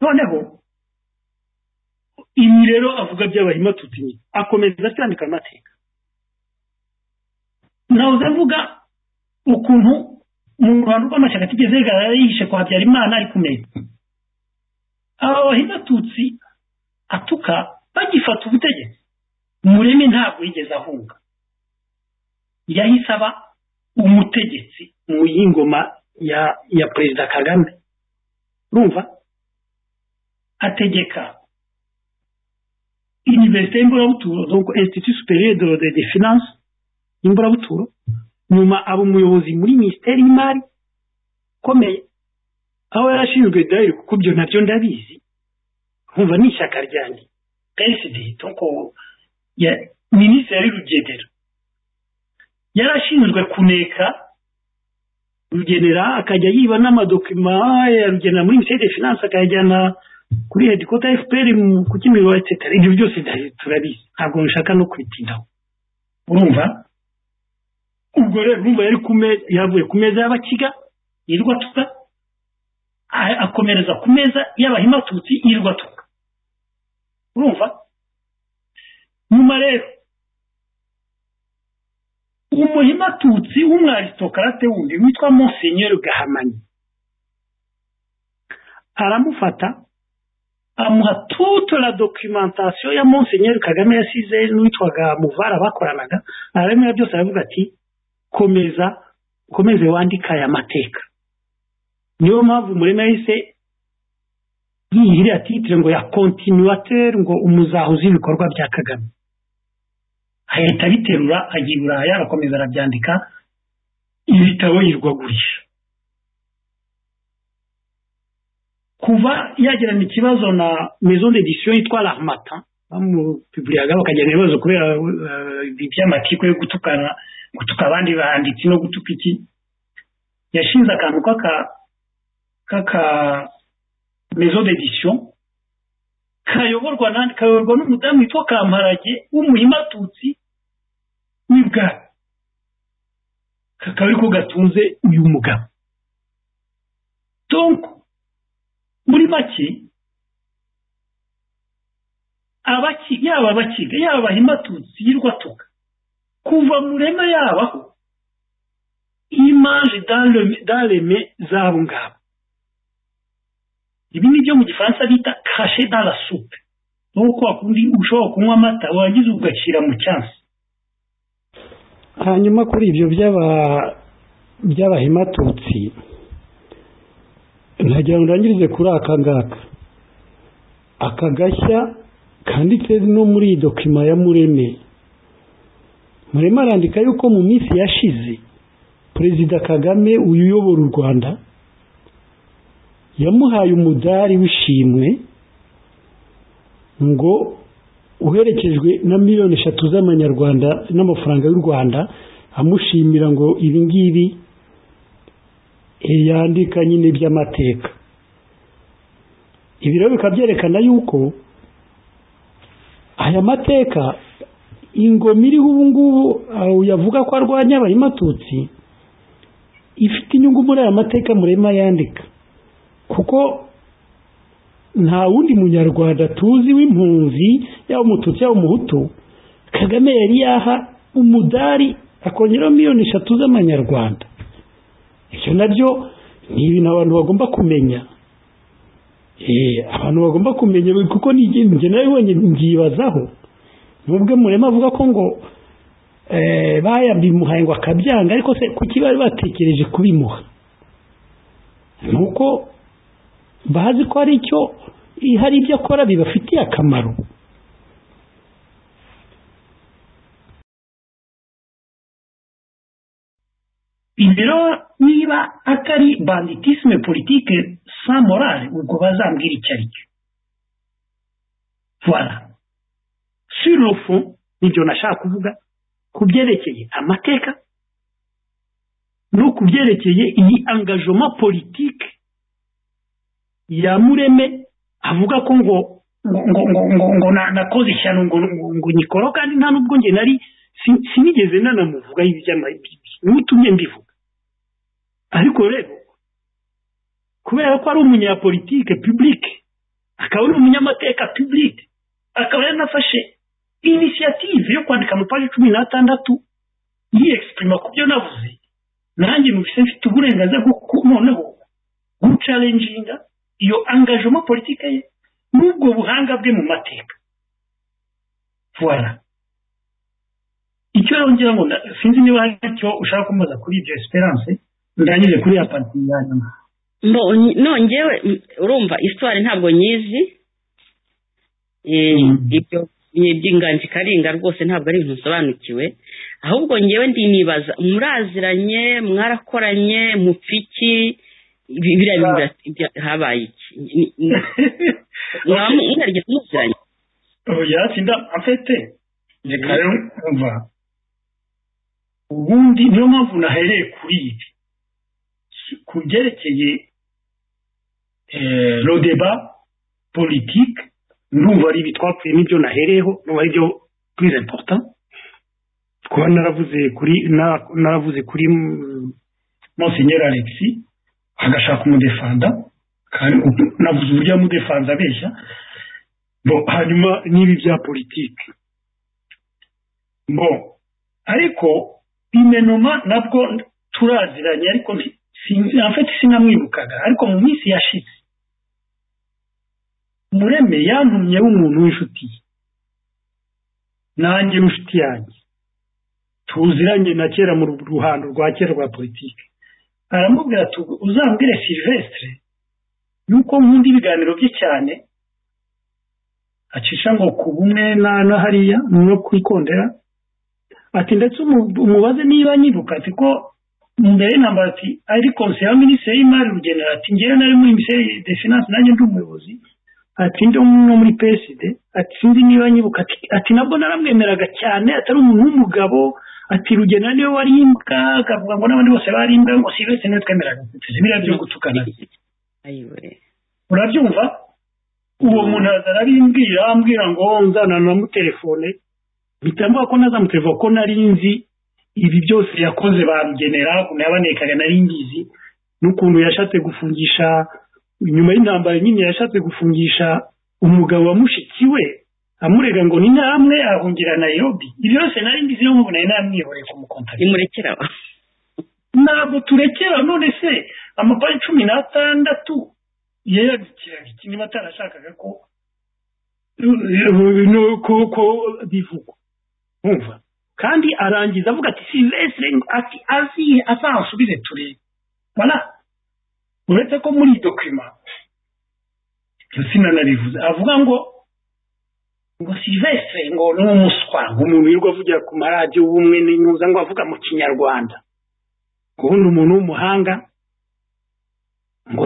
noneho ibi rero avuga by'abarimu atutse akomeza atandika amateka ntabuze avuga ukuntu mu ruhando rw'amashyaka atigeze yigaragara yihishe kwa habyarimana ari kumenya aba bahinzi atutsi atuka bagifata ubutegetsi mureme ntabwo yigeze ahunga yahise aba umutegetsi mu y'ingoma ya ya perezida kagame urumva ategeka iniverisite y'imburabuturo donko insititi superiye do de finanse y'imburabuturo nyuma aba umuyobozi muri minisiteri y'imari ikomeye aho yarashinzwe dayari kuko ibyo nabyo ndabizi nkumva ni ishyaka ryanjye pesidi donko ya minisitiri yari rugendera yarashinzwe kuneka rugenera akajya yiba n'amadokima ya rugenera muri minisiteri de finanse akayajyana kuri hedikota fpr ku kimironko etsetera ibyo byose turabizi ntabwo bishaka no kwitindaho urumva ubwo rero urumva yari ku meza yavuye ku meza y'abakiga yirirwa atuka akomereza ku meza y'abahima atutsi yirirwa atuka urumva nyuma rero umuhima atutsi w'umwarisitokarate wundi witwa monsenyeri gahamanyi aramufata amuha toute la documentation ya monsenyeri kagame yasize n'uwitwaga muvara bakoranaga arabimera byose aravuga ati komeza ukomeze wandika aya mateka niyo mpamvu murema yahise yihirira titire ngo ya kontinuwatere ngo umuzahuzi w'ibikorwa bya kagame ahita abiterura agiye i buraya arakomeza arabyandika ibitabo yirwagurisha kuva yagirana ikibazo na mezo d'edition yitwa rahmata bamupiburiyaga bakagirana ibibazo kubera iby'amatiku yo gutukana gutuka abandi banditsi no gutuka iki yashinze akantu k'aka k'aka mezo d'edition kayoborwa n'andi kayoborwa n'umudamu witwa kamparage w'umuhimatutsi w'ibwari kakaba ariko gatunze uyu mugabo donko muri make yaba abakiga yaba abahimatutsi y'irwatuka kuva murema yabaho imanje dareme zabo ngabo ibi ni byo mu gifaransa bita kashe dara supe nuko wakundi ushobora kunywa amata warangiza ugacira mu cyansi hanyuma kuri ibyo by'abahimatutsi ntagira ngo ndangirize kuri aka ngaka aka gashya kanditse no muri iyi dokima ya mureme mureme arandika yuko mu minsi yashize perezida kagame uyu uyobora u rwanda yamuhaye umudari w'ishimwe ngo uherekejwe na miliyoni eshatu z'amanyarwanda n'amafaranga y'u rwanda amushimira ngo ibi ngibi yandika nyine iby'amateka ibi rero bikaba byerekana yuko aya mateka ingoma iriho ubu ngubu yavuga ko arwanya abayimatutsi ifite inyungu muri aya mateka murema yandika kuko nta wundi munyarwanda tuzi w'impunzi yaba umututsi yaba umuhutu kagame yari yaha umudari akongeraho miliyoni eshatu z'amanyarwanda ibyo nabyo ni ibintu abantu bagomba kumenya abantu bagomba kumenya kuko njye nawe nyibazaho nubwo murema avuga ko ngo bayabimuhaye ngo akabyanga ariko se kuki bari batekereje kubimuha nuko bazi ko hari icyo hari ibyo akora bibafitiye akamaro ibiro niba atari banditisme politike sa morale ubwo bazambwira icyo ari cyo voilà sur le fond nibyo nashaka kuvuga ku byerekeye amateka no ku byerekeye iyi angajoma politike ya mureme avuga ko ngo ngo ngo ngo ngo nakoze ishyano ngo ngo nyikoro kandi nta nubwo njye nari sinigeze nanamuvuga n'utumye mbivuga ariko rero kubera ko ari umunyapolitike publike akaba ari umunyamateka publike akaba yanafashe inisiyative yo kwandika amapaji cumi n'atandatu yiyegisitirima ku byo navuze nanjye mubise mfite uburenganzira bwo noneho gucarenjinga iyo angajoma politike ye n'ubwo buhanga bwe mu mateka voilà icyo yongera ngo sinzi niba hari icyo ushaka kumubaza kuri ibyo esperance ndangije kuri ya pati ya nyuma nongewe urumva isitwari ntabwo nyizi ibyo by'inganji karinga rwose ntabwo ari ibintu bisobanukiwe ahubwo ngewe ndi nibaza muraziranye mwarakoranye mupfiki habaye iki mwaba mwarigeze muziranye yatsinda afite reka rero nkumva ubundi niyo mpamvu nahereye kuri ibi ku byerekeye rodeba politike ndumva ari ibi twapfuye n'ibyo nahereyeho n'ubu ari byo purize porota kuba naravuze kuri naravuze kuri monsenyeri alexi agashaka umudefanda navuze uburyo yamudefanda abeshya hanyuma n'ibi bya politike bo ariko imenoma nabwo turaziranye ariko sinafite sinamwibukaga ariko mu minsi yashize mureme yantumye w'umuntu w'inshuti ye nanjye n'inshuti yanjye tuziranye na kera mu ruhando rwa kera rwa politiki aramubwira ati uzambwire silvestre yuko nkunda ibiganiro bye cyane acisha ngo ku bumwe na hariya no kwikondera ati ndetse umubaze niba nyiruka ati ko mbere namba ati ari konseyo ya minisitiri y'imari rugenera ati ngewe nari muri minisiteri de finance nanjye ndi umuyobozi ati ndi no muri peside ati sinzi niba nyibuka ati nabwo naramwemeraga cyane atari umuntu w'umugabo ati rugenera niwe wari imbwa akavuga ngo n'abandi bose bari imbwa ngo si bese niwe twemeraga tuzi biriya byo gutukana urabyumva uwo muntu arabimbwira ambwira ngo nzananuramo telefone bitambuka ko nazamuterefone ko nari nzi ibi byose yakoze barugenera ukuntu yabanekaga nari ngizi n'ukuntu yashatse gufungisha nyuma y'intambara nyine yashatse gufungisha umugabo wa mushiki we amurega ngo ni namwe ahungira nayirobi ibyo byose nari ngizi niyo mpamvu nari namwihoreye kumukontarira nimurekera ntabwo turekera none se amapaji cumi n'atandatu yeyabikiraga iki niba atarashakaga ko ko bivugwa wumva kandi arangiza avuga ati silvestre ati azi azansubize turebe bana uretse ko muri dokima sinanarivuze avuga ngo ngo silvestre ngo ni umuswa ngo umuntu wirirwa avugira ku maradiyo w'umwe n'intuza ngo avuga mu kinyarwanda ngo ubundi umuntu w'umuhanga ngo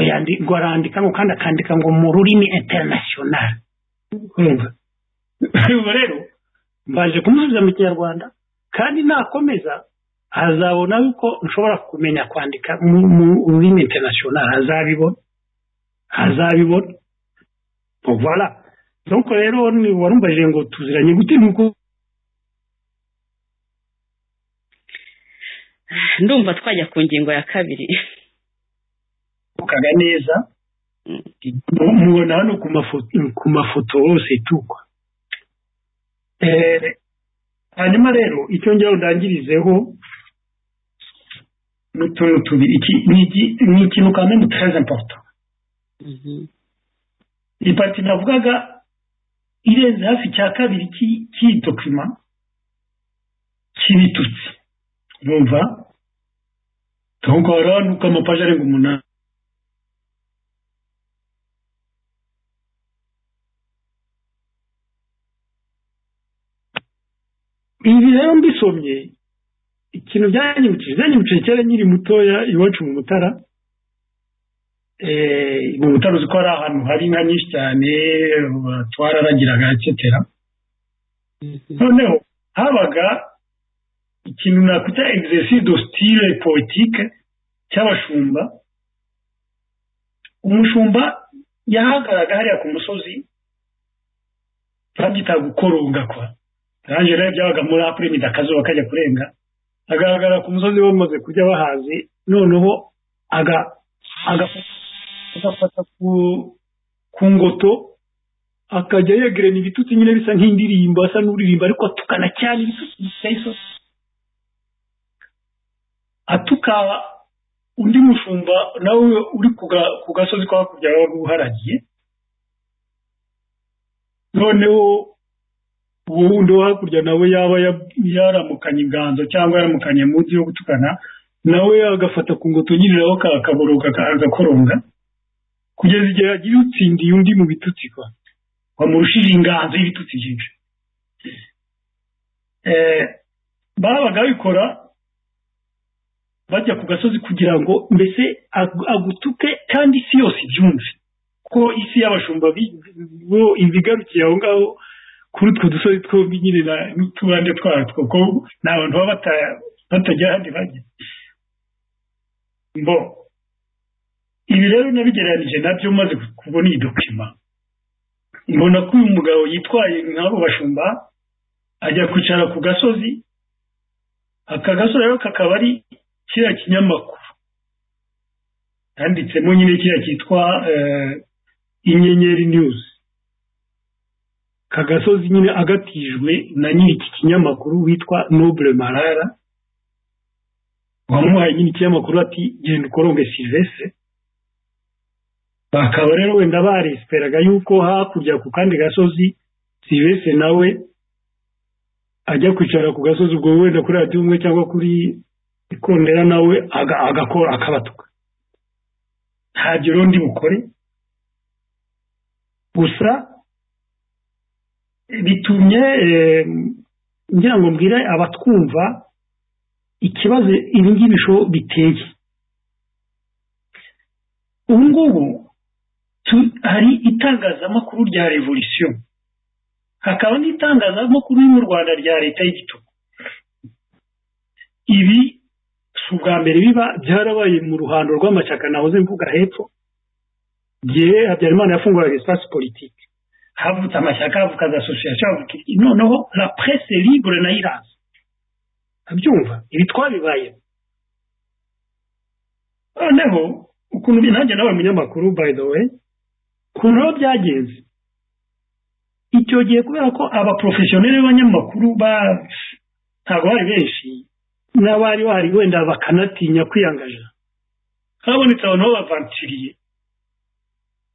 arandika ngo kandi akandika ngo mu rurimi interinasiyonari urumva rero mbaje kumusubiza mu kinyarwanda kandi nakomeza azabona yuko nshobora kumenya kwandika mu rurimi interinasiyonari azabibona azabibona voilà donc rero warumbajije ngo tuziranye gute nuko ndumva twajya ku ngingo ya kabiri kaga neza mubona hano ku mafoto hose tukwa hanyuma rero icyo ngera ndangirizeho n'utuntu tubiri ni ikintu kandi ni très important iyi pati navugaga irenze hafi cya kabiri cy'iyi dokima cy'ibitutsi bumva tugora nuko amapaji arenga umunani ibi rero mbisomye ikintu byanyibukije byanyibukije kera nkiri mutoya iwacu mu mutara mu mutara uzi ko hari ahantu hari inka nyinshi cyane twararagiraga etsetera noneho habaga ikintu nakwita exercice do style politike cy'abashumba umushumba yahagaraga hariya ku musozi babyita gukoronga kwa nanjye rero byabaga muri apuremida akazuba kajya kurenga agaragara ku musozi bamaze kujya bahazi noneho agafata ku ngoto akajya yegeranya ibitutsi nyine bisa nk'indirimbo asa n'uririmba ariko atukana cyane ibitutsi biteye isosi atuka undi mushumba nawe uri ku gasozi ko hakurya wabaga uharagiye noneho uwo wundi wo hakurya nawe yaba yaramukanye inganzo cyangwa yaramukanye munsi yo gutukana nawe agafata ku ngoto nyine nawe akaboroga agakoronga kugeza igihe yagira utsindiye undi mu bitutsi kwa bamurushije inganzo y'ibitutsi byinshi babaga babikora bajya ku gasozi kugira ngo mbese agutuke kandi isi yose ibyumve ko isi y'abashumba bo ibigarukiye aho ngaho kuri utwo dusozi twombi nyine n'utubande twatwo ko ni abantu baba batagira ahandi bajya mbo ibi rero nabigereranije nabyo maze kubona iyi dokima mbona ko uyu mugabo yitwaye nk'abo bashumba ajya kwicara ku gasozi aka gasozi rero kakaba ari kiriya kinyamakuru yanditsemo nyine kiriya cyitwa inyenyeri niyuzi aka gasozi nyine agatijwe na nyiri iki kinyamakuru witwa nobure marara wamuhaye nyine ikinyamakuru ati genda ukoronge silvestre bakaba rero wenda baresiperaga yuko hakurya ku kandi gasozi silvestre nawe ajya kwicara ku gasozi ubwo wenda kuri radiyo umwe cyangwa kuri ikondera nawe agakora akabatuka ntabyo urundi bukore gusa bitumye ngira ngo mbwire abatwumva ikibazo ibi ngibi biteye ubu ngubu hari itangazamakuru rya revolisiyo hakaba n'itangazamakuru yo mu rwanda rya leta y'igitugu ibi si ubwa mbere biba byarabaye mu ruhando rw'amashyaka nahoze mvuga hepfo igihe habyarimana yafunguraga esipasi politiki havutse amashyaka havuka za asosiyasiyo havuka noneho la presse libre nayo iraza abyumva ibi twabibaye noneho ukuntu nanjye nawe munyamakuru by the way ukuntu rero byagenze icyo gihe kubera ko abaporofeshoneri b'abanyamakuru ntabwo bari benshi n'abari bahari wenda bakanatinya kwiyangaja habonetse abantu b'abavantiriye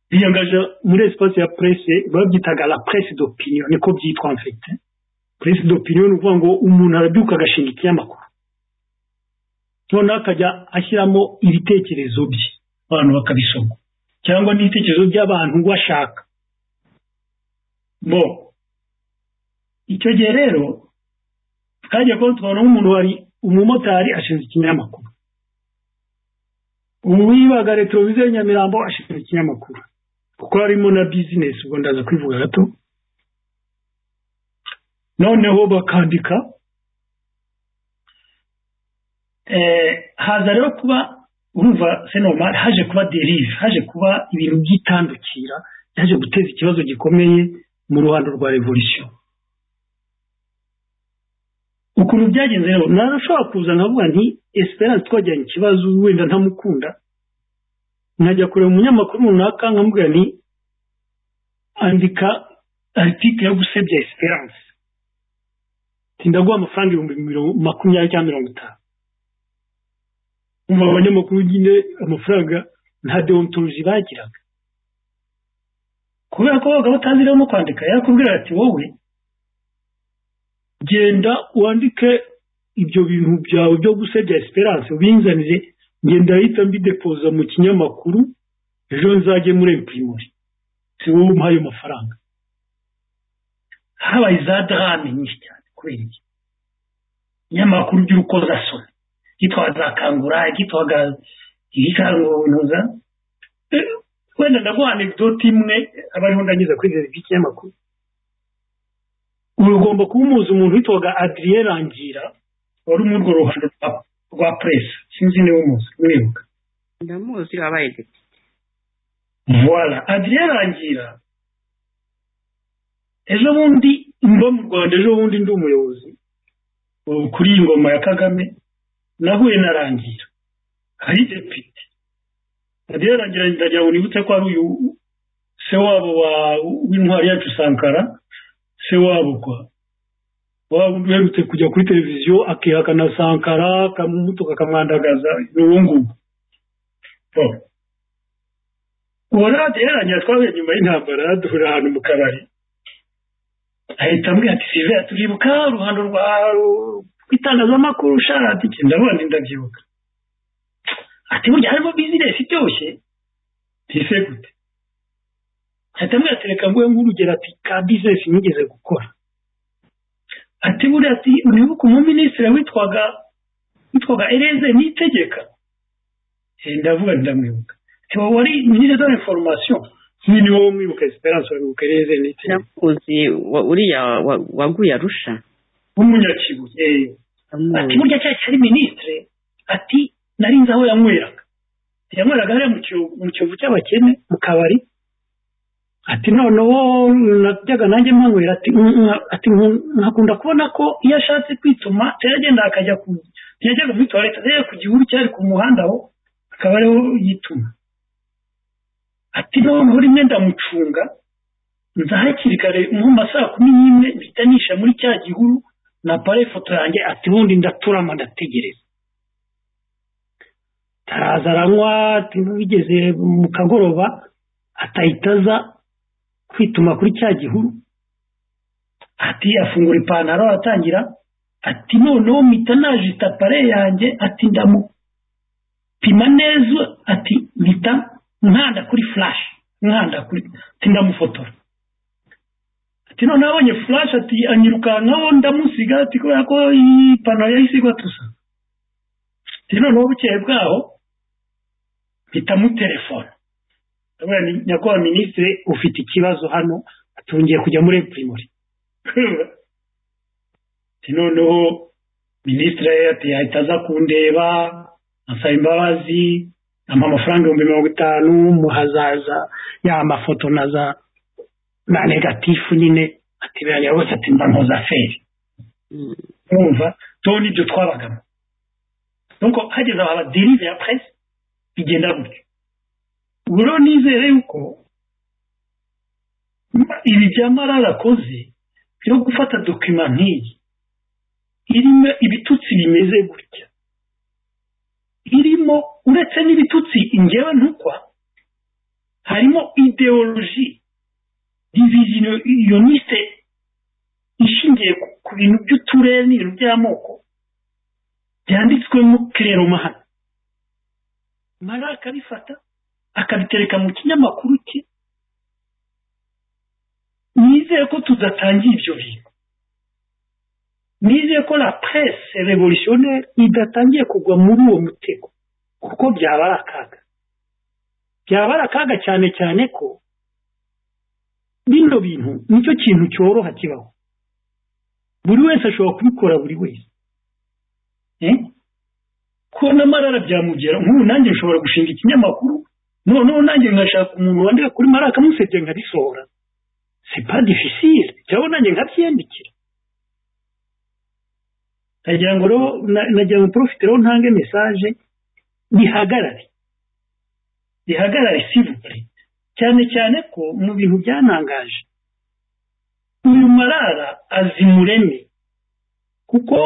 biyangaja muri esipasi ya purese babyitaga la purese d'opinion niko byitwa mfite purese d'opinion ni ukuvuga ngo umuntu arabyuka agashinga ikinyamakuru noneho akajya ashyiramo ibitekerezo bye abantu bakabisoma cyangwa n'ibitekerezo by'abantu bashaka bo icyo gihe rero twajya kuba tubona nk'umuntu wari umumotari ashinze ikinyamakuru uwibaga retoroviziyo nyamirambo ashinze ikinyamakuru kuko harimo na bizinesi ubwo ndaza kwivuga gato noneho bakandika haza rero kuba urumva senomari haje kuba derive haje kuba ibintu by'itandukira yaje guteza ikibazo gikomeye mu ruhando rwa revolisiyo ukuntu byagenze rero narashobora kuza nkavuga nti esperance twajyanye ikibazo wenda ntamukunda nkajya kureba umunyamakuru runaka nkamubwira nti andika aritike yo gusebya esperance ndaguha amafaranga ibihumbi makumyabiri cyangwa mirongo itanu umva abanyamakuru nyine amafaranga nta deontoloji bagiraga kubera ko babaga bataziramo kwandika yakubwira ati wowe genda wandike ibyo bintu byawe byo gusebya esperance ubinzanire ngenda ahita mbidepoza mu kinyamakuru ejo nzajye muri emuprimori si wowe umpaye amafaranga habaye za darame nyinshi cyane kubera iki inyamakuru by'urukoza asoma igitwa za kangura igitwa igikanguza wenda ndaguha anegdote imwe aba ariho ndangiza kuri ikinyamakuru ugomba kuba umuzi umuntu witwaga adriye rangira wari muri urwo ruhando rwa puresi sinzi niba umuzi niwibuka ndamuzi wabaye depite voila adriye rangira ejo bundi mba mu rwanda ejo bundi ndi umuyobozi kuri iyi ngoma ya kagame nahuye na rangira hari depite radiyo rangira ndagira ngo nibutse ko ari uyu se wabo w'intwari yacu sankara se wabo kwa waba undi uherutse kujya kuri televiziyo akihakana sankara akamuto kakamwandagaza ni uwo nguwo uwo radiyo rangira twahuye nyuma y'intambara duhurira ahantu mu kabari ahita ambwira ati silvia turibuka uruhando rwa itangazamakuru usharati iki ndabona ndabyibuka ati burya harimo bizinesi iryoshye ntise gute ahita amwereka reka nguhe nk'urugero ati ka bizinesi nigeze gukora ati buriya ati unibuke umuminisitiri witwaga witwaga ereze nitegeka ndavuga ndamwibuka ati wowe wari minisitiri de inforomasiyo nk'iyi ni wowe mwibuka esperance urabibuka ereze nitegeka ndamuzi wa- uriya wa- waguye arusha w'umunyakibuye ati ndamuzi burya cya cyari minisitire ati nari nzi aho yanyweraga yanyweraga hariya mu kiyovu- mu kiyovu cy'abakene mu kabari ati noneho najyaga nanjye mpanywera ati "Mm, mm," ati "Nku- nkakunda kubona ko iyo ashatse kwituma yagenda akajya ku yajyaga muri tuwarete ajya ku gihuru cyari ku muhanda aho akaba ariho yituma ati noneho rimwe ndamucunga nza hakiri kare nko mu ma saa kumi n'imwe mpita nisha muri cya gihuru na pare foto yanjye ati ubundi ndaturama ndategereza taraza aranywa ati bigeze mu kagoroba atahita aza kwituma kuri cya gihuru ati afungura ipantaro atangira ati noneho mpita najita pare yanjye ati ndamupima neza ati mpita nkanda kuri flash nkanda kuri ati ndamufotora ati none abonye flash ati anyirukankaho ndamusiga ati kubera ko iyi pantaro yayisigwa tusa ati noneho bukeye bwaho mpita mu telefone ndabona ni- nyakubahwa minisitiri ufite ikibazo hano atungiye kujya muri primori ati noneho minisitiri ati yahita aza kundeba asaba imbabazi ampa amafaranga ibihumbi mirongo itanu muhazaza ya mafoto na za na negatifu nyine ati birangira rwose ati mba nkoza feri Mm. urumva tuho nibyo twabagamo nuko hageze aho abadirive ya presse bigenda gutyo ubu rero nizere yuko ma- ibi bya marara akoze byo gufata dokima nk'iyi irimo ibitutsi bimeze gutya irimo uretse n'ibitutsi ingewe ntukwa harimo ideoloji diviziyoniste ishingiye ku- ku bintu by'uturere n'ibintu by'amoko byanditswemo kirero mahano mara akabifata akabitereka mu kinyamakuru cye nizeye ko tudatangiye ibyo bintu nizeye ko la presse revolutionnaire idatangiye kugwa muri uwo mutego kuko byaba ari akaga byaba ari akaga cyane cyane ko bino bintu nicyo kintu cyoroha kibaho buri wese ashobora kubikora buri wese Eh? kubona marara byamugera nk'ubu nanjye nshobora gushinga ikinyamakuru noneho nanjye ngashaka umuntu wandika kuri marara akamusebye nkarisohora c'est pas difficile cyangwa nanjye nkabyiyandikira nagira ngo rero na- nagira ngo profite rero ntange message bihagarare bihagarare sivure cyane cyane ko mu bintu byanangaje uyu marara azi mureme kuko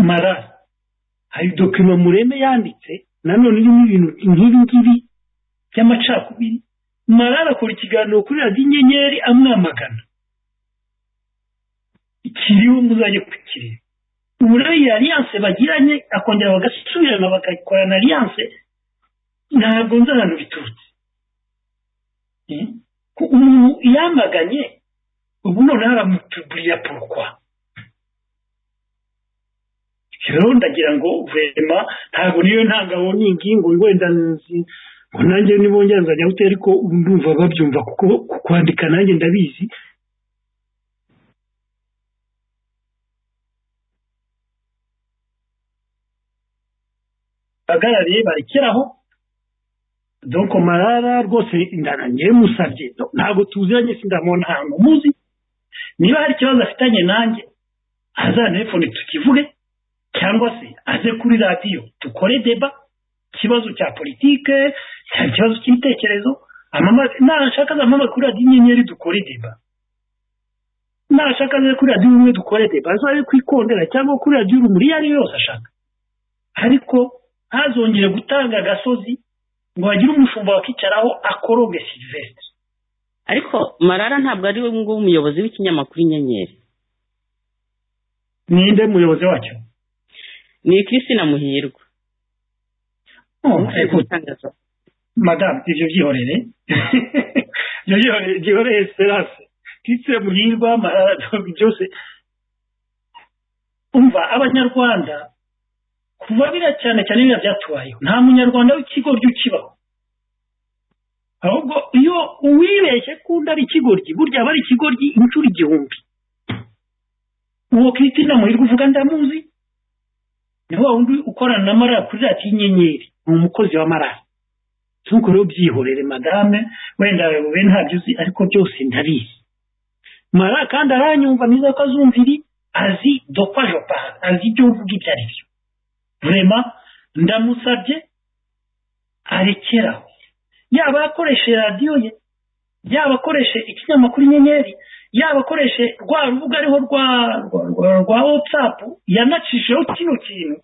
marara hari dokima mureme yanditse nanone irimo ibintu nk'ibi ngibi by'amacakubiri marara akora ikiganiro kuri radiyo inyenyeri amwamagana kiriho muzajya kukireba ubu rero iyi aliyanse bagiranye akongera bagasubirana bagakorana aliyanse ntabwo nzi ahantu biturutse umuntu yamaganye ubu noneho aramutuburira porokwa rero ndagira ngo vema ntabwo niyo ntangabonyingi ngo wenda ngo nanjye nibongera nzajya gutera ariko ndumva babyumva kuko kwandika nanjye ndabizi bahagarariye barekeraho donko marara rwose ndananiye musabye ntabwo tuziranye sindamubona ahantu muzi niba hari ikibazo afitanye nanjye azanefone tukivuge cyangwa se aze kuri radiyo dukore deba ikibazo cya politike ikibazo cy'ibitekerezo nashaka za mpamvu kuri radiyo inyenyeri dukore deba nashaka ze kuri radiyo umwe dukore deba azabe kwikondera cyangwa kuri radiyo urumuri iyo ari yo yose ashaka ariko ntazongere gutanga agasozi ngo hagire umushumba wakicaraho akoroge silivesitiri ariko marara ntabwo ari we nguwo umuyobozi w'ikinyamakuru inyenyeri ninde muyobozi wacyo ni christine muhirwa madamu ibyo byihorere ibyo byihorere serase christine muhirwa marara byose umva abanyarwanda kuva biriya cyane cyane biriya byatubayeho nta munyarwanda w'ikigoryi ukibaho ahubwo iyo uwibeshye kundi ari ikigoryi burya aba ari ikigoryi inshuro igihumbi uwo Christine muhirwa uvuga ndamuzi ni wa wundi ukorana na marara kuri radiyo inyenyeri ni umukozi wa marara nk'uko rero byihorere madame wenda abayoboye ntabyo uzi ariko byose ndabizi marara kandi aranyumva neza ko azumviri azi dopajopari azi ibyo uvuga ibyo ari byo vurema ndamusabye arekeraho yaba akoreshe radiyo ye yaba akoreshe ikinyamakuru inyenyeri yaba akoreshe rwa rubuga ariho rwa rwa watsapu yanacishijeho kino kintu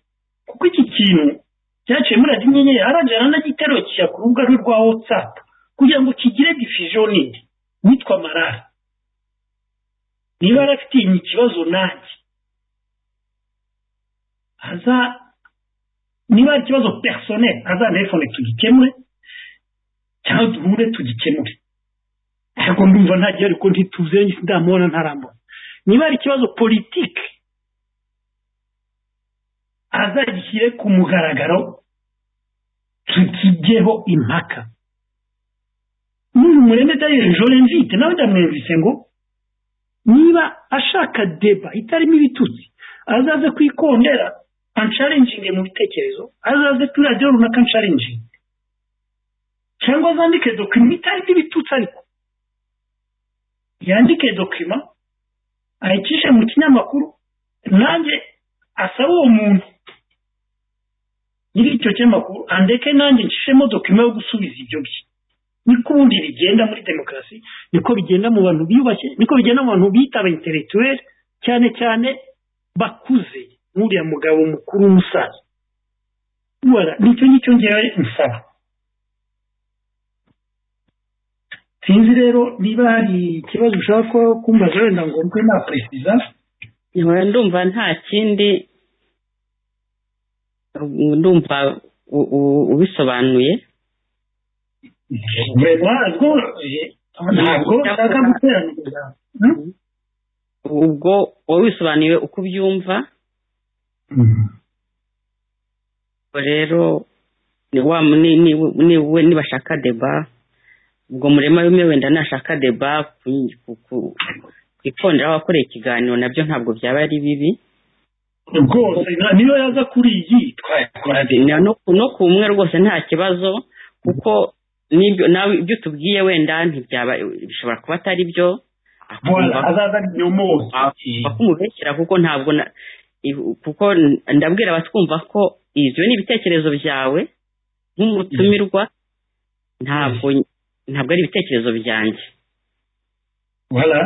kuko iki kintu cyaciye muri radiyo inyenyeri arangije aranagiterura kijya ku rubuga rwe rwa watsapu kugira ngo kigire difuziyo nini witwa marara niba yarafitiye ikibazo nanjye aza niba ari ikibazo perisoneri azanefone tugikemure cyangwa duhure tugikemure ntabwo ndumva ntagiye ariko ntituzenge ndamubona ntarambona niba ari ikibazo politike azagishyire ku mugaragaro tukigeho impaka n'uyu murembe daniel jorenvite nawe ndamwumvise ngo niba ashaka deba itarimo ibitutsi azaze kwikondera ansharinginge mu bitekerezo azaze kuri radiyo runaka ansharinginge cyangwa azandike dokima itarimo ibitutsi ariko yandike dokima ayicishe mu kinyamakuru nanjye asaba uwo muntu nyiri icyo kinyamakuru andeke nanjye nshishemo dokima yo gusubiza ibyo bye niko ubundi bigenda muri demokarasi niko bigenda mu bantu biyubashye niko bigenda mu bantu bita aba intelektuweri cyane cyane bakuze nk'uriya mugabo mukuru w'umusaza nicyo ngicyo ngewe nsaba sinzi rero niba hari ikibazo ushaka kumbaza wenda ngo mbe naperesiza nkaba ndumva nta kindi ndumva ubisobanuye ntabwo nshaka guteraniriza ubwo wowe wisobanuriwe uko ubyumva rero nibashaka deba ubwo murema bimwe wenda nashaka deba ku ikondera wakoreye ikiganiro nabyo ntabwo byaba ari bibi rwose niyo yaza kuri iyi twayakora no ku umwe rwose nta kibazo kuko nawe ibyo utubwiye wenda bishobora kuba atari byo azaza nyuma kumubeshyira kuko ntabwo kuko ndabwira abatwumva ko ibyo ni ibitekerezo byawe nk'umutumirwa ntabwo ntabwo ari ibitekerezo byanjye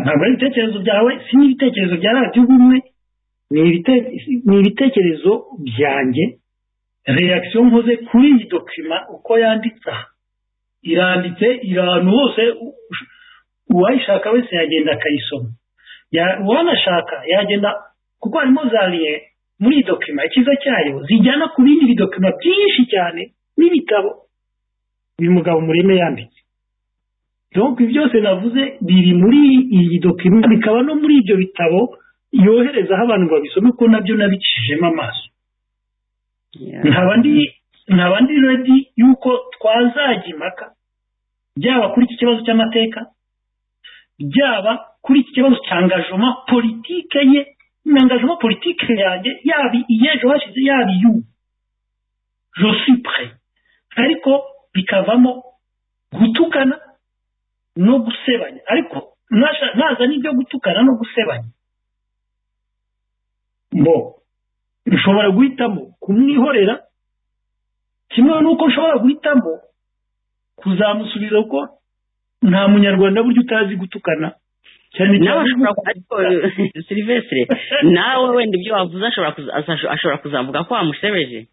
ntabwo ari ibitekerezo byawe si n'ibitekerezo bya radiyo ubumwe ni ibitekerezo byanjye reyakisiyo nkoze kuri iyi dokima uko yanditse aha iranditse iri ahantu hose uwayishaka wese yagenda akayisoma uwanashaka yagenda kuko harimo za riye muri iyi dokima icyiza cyayo zijyana ku bindi bidokima byinshi cyane n'ibitabo uyu mugabo mureme yanditse ibi byose navuze biri muri iyi dokima bikaba no muri ibyo bitabo yoherezaho abantu ngo babisome kuko nabyo nabicishijemo amaso nkaba ndi redi y'uko twazajya impaka byaba kuri iki kibazo cy'amateka byaba kuri iki kibazo cyangajoma politike ye n'angajoma politike yanjye yaba iyejo hashize yaba iy'ubu josipure ariko bikavamo gutukana no gusebanya ariko naza n'ibyo gutukana no gusebanya bo ushobora guhitamo kumwihorera kimwe n'uko ushobora guhitamo kuzamusubiza kuko nta munyarwanda buryo utazi gutukana cyane nawe ashobora ariko silivesire nawe wenda ibyo wavuze ashobora kuzavuga ko wamusebeje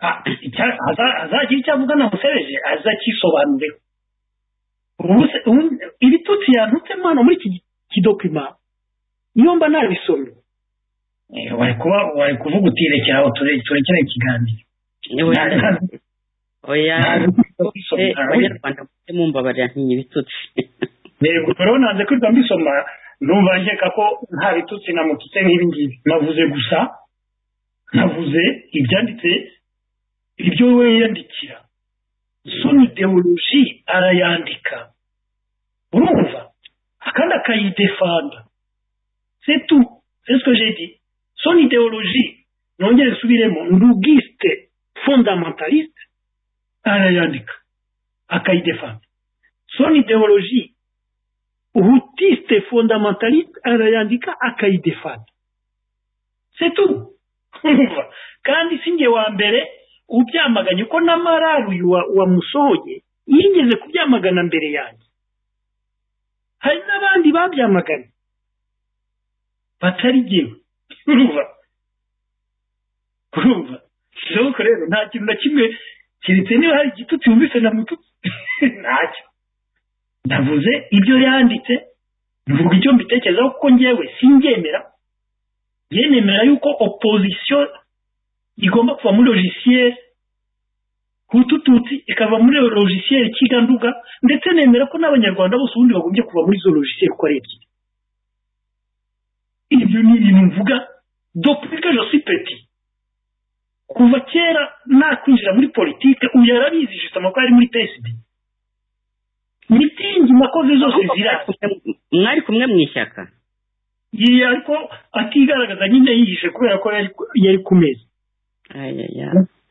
azagira icyo avuga na musebeje azakisobanureho ibitutsi yantutsemo hano muri iki kidokima niyo mba nabisomye wari kuvuga uti rekera aho turekere ikiganiro oya abanyarwanda bose mumbabarira ntinya ibitutsi yego rero nanze kwirwa mbisoma numva nkeka ko nta bitutsi namututse nk'ibi ngibi navuze gusa navuze ibyanditse ibyo we yiyandikira soni ideoloji arayandika urumva kandi akayidefanda setu sesiko jedi soni ideoloji nongere subiremo ndugiste fondamentaliste arayandika akayidefanda soni ideoloji hutiste fondamentaliste arayandika akayidefanda setu kandi si nge wa mbere ubyamaganye uko na marari uyu wamusohoye yigeze kubyamagana mbere yanjye hari n'abandi babyamaganye batari jyewe urumva urumva bishoboka rero nta kintu na kimwe keretse niba hari igitutsi wumvise na mututsi ntacyo ndavuze ibyo yanditse mvuga icyo mbitekerezaho kuko ngewe singemera yenemera yuko opozisiyo igomba kuva muri logiciere hutututsi ikava muri logiciere kiganduga ndetse nemera ko n'abanyarwanda bose ubundi bagombye kuva muri izo logiciere uko ari ebyiri ibyo ni ibintu mvuga dopuke josipeti kuva kera nakwinjira muri politike uyu yarabizi jisita amakuru ari muri pesidi mitingi makoze zose ziraza mwari kumwe mu ishyaka ariko atigaragaza nyine yihishe kubera ko yari ku meza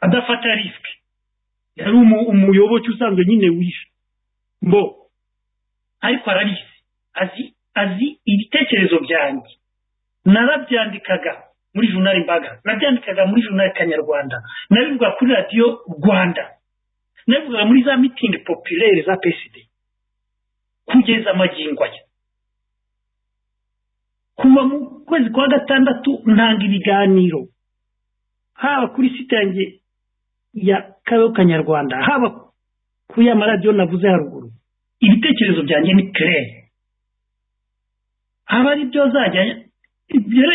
adafata risike yari umuyoboke usanzwe nyine wishe mbo ariko arabizi azi azi ibitekerezo byanjye narabyandikaga muri junari mbaga nabyandikaga muri junari kanyarwanda nabivuga kuri radiyo rwanda nabivugaga muri za mitingi popirere za peside kugeza amagingo aya kuva mu kwezi kwa gatandatu ntanga ibiganiro haba kuri site yanjye ya kabeho kanyarwanda haba kuri ya maradiyo navuze haruguru ibitekerezo byanjye ni kirere haba ari byo zajya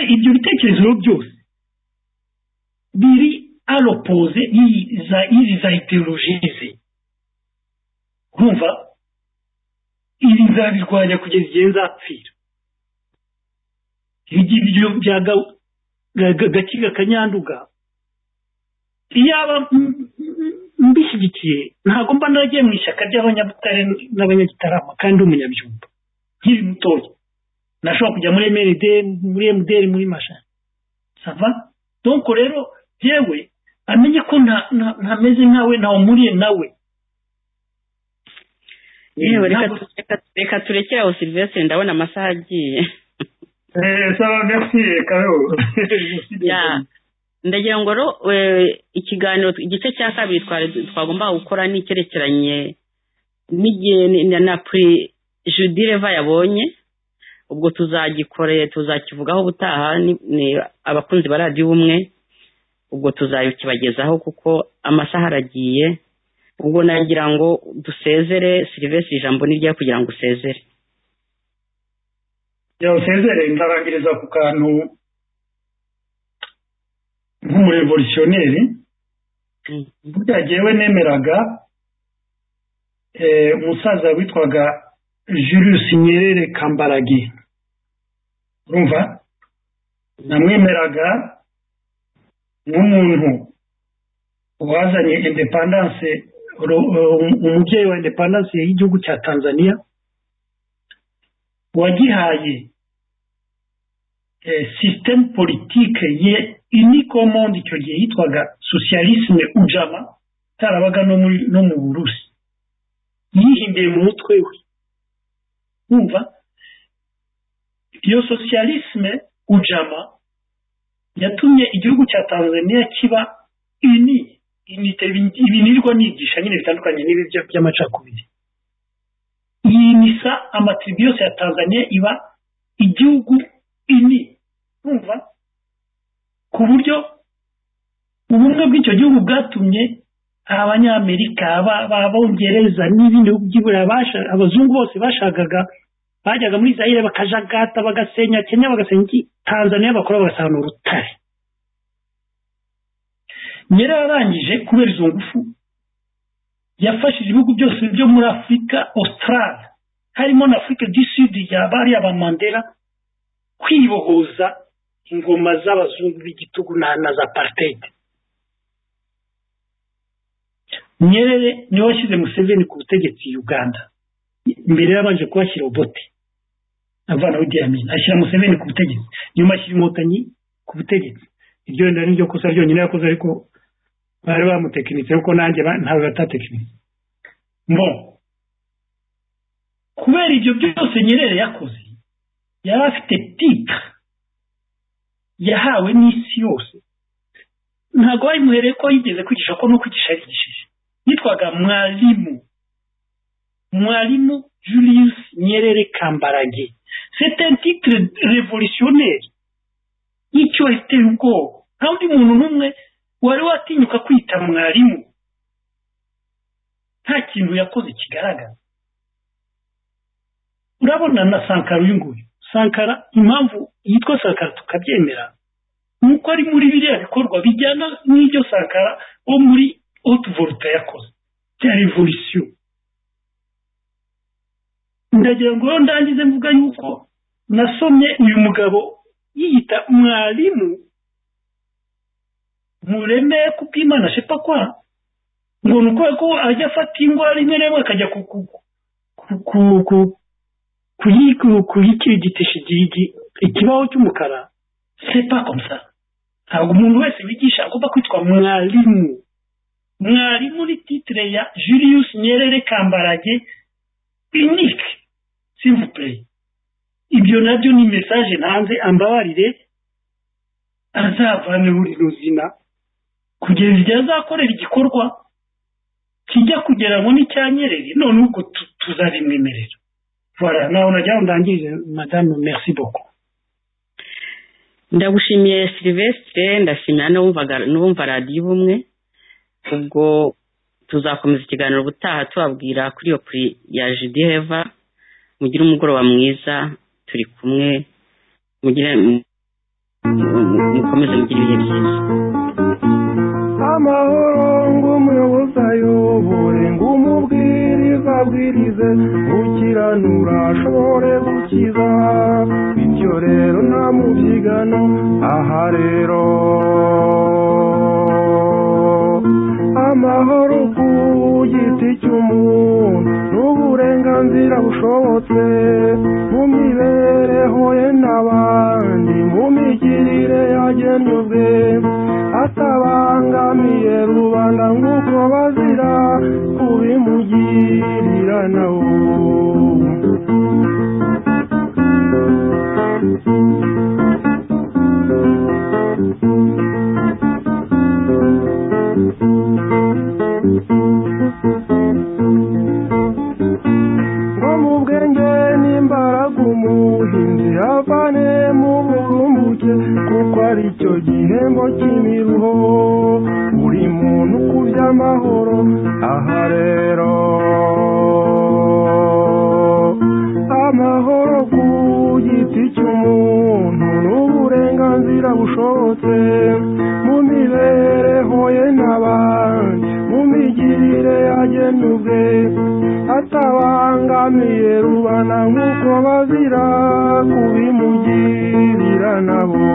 ibyo bitekerezo byose biri aropoze y'izi za ideologize urumva ibi nzabirwanya kugeza igihe nzapfira ibyo bya gakiga kanyanduga iyaba mbishyigikiye ntabwo mba naragiye mu ishyaka ry'abanyabutare n'abanyagitarama kandi umunyabyumba nkiri mutoya nashobora kujya muri mrd muri mdr muri masha sava donko rero yewe amenye ko ntameze nkawe ntawumuriye nawe yewe reka turekere aho silivesire ndabona amasaha agiye ndagira ngo ikiganiro igice cya kabiri twagomba gukora ni icyerekeranye n'igihe na puri judileva yabonye ubwo tuzagikoreye tuzakivugaho ubutaha ni abakunzi ba radiyo ubumwe ubwo tuzakibagezaho kuko amasaha aragiye ubwo nagira ngo dusezere serivisi ijambo ni rya kugira ngo usezere yawusezere ndarangiriza ku kantu nk'umurevolutionneri burya jyewe nemeraga umusaza witwaga Julius Nyerere kambarage urumva namwemeraga nk'umuntu wazanye indepandanse umubyeyi wa indepandanse y'igihugu cya tanzania wagihaye sisitemu politike ye inikomondi icyo gihe yitwaga socialisme ujama itarabaga no mu burusi yihimbiye mu mutwe we wumva iyo socialisme ujama yatumye igihugu cya tanzania kiba ini inite ibinirwa nigisha nyine bitandukanye n'ibi by'amacakubiri iyi misa amatribu yose ya tanzania iba igihugu ini wumva ku buryo ubumwe bw'icyo gihugu bwatumye abanyamerika abongereza n'ibindi bihugu by'iburayi abazungu bose bashakaga bajyaga muri zayire bakajagata bagasenya kenya bagasenya iki tanzania bakora bagasanga urutare nyera yarangije kubera izo ngufu yafashije ibihugu byose byo muri afurika australia harimo na afurika du sud yabariye abamandera kwibohoza ingoma z'abazungu b'igitugu na za paritede nyerere niwe washyize museveni ku butegetsi uganda mbere yabanje kuhashyira obote avanaho idiyamini ashyira museveni ku butegetsi nyuma ashyira inkotanyi ku butegetsi iryo wenda niryo kosa ryonyine yakoze ariko bari bamutekinitse kuko nanjye ntawe batatekinitse mbo kubera ibyo byose nyerere yakoze yari afite titire yahawe n'isi yose ntabwo bayimuhereye ko yigeze kwigisha ko n'ukwigisha yarigishije yitwaga mwarimu mwarimu julius nyerere kambarage sete titire revolutionneri y'icyubahiro iteye ubwoba nta undi muntu n'umwe wari watinyuka kwita mwarimu nta kintu yakoze kigaragara urabona na sankara uyu nguyu sankara impamvu yitwa sankara tukabyemera ni uko ari muri biriya bikorwa bijyana n'ibyo sankara wo muri otuvoluta yakoze bya revolisiyo ndagira ngo ndangize mvuga yuko nasomye uyu mugabo yiyita mwarimu mureme kupimana shepa kwa ngo ni ukubera ko ajya afata ingwa rimwe rimwe akajya kuyikirigitisha ikibaho cy'umukara sepa komsa ntabwo umuntu wese wigisha agomba kwitwa mwarimu mwarimu ni titire ya julius nyerere kambarage inike simvupure ibyo nabyo ni mesaje ntanze ambabarire azavaneho rino zina kugeza igihe azakorera igikorwa kijya kugira ngo ni cya nyerere none ubwo tuzabimwemerera voilà nawe nagira ngo ndangirize madamu merci beaucoup ndagushimiye silivesitire ndashimira n'uwumva radiyo ubumwe ubwo tuzakomeza ikiganiro ubutaha tubabwira kuri iyo kuri ya judi heva mugire umugoroba mwiza turi kumwe mugire mukomeze mugire ibihe byiza amahoro ng'umuyobozi ayobore ng'umubwiriza abwirize gukiranura ashobore gukiza bityo rero nta mubyigano aha rero amahoro ku giti cy'umuntu n'uburenganzira bushobotse mu mibereho ye n'abandi mu migirire yagenwe ubwe atabangamiye rubanda nk'uko bazira kubimugirira nawe ngo mu bwenge n'imbaraga umuhinzi avane mu burumbuke kuko ari cyo gihembo cy'imiruho buri muntu kuri by'amahoro aha rero amahoro ku giti cy'umuntu n'uburenganzira bushobotse mu mibereho ye n'abandi mu migirire yagena ubwe atabangamiye rubana nk'uko bazira kubimugirira nabo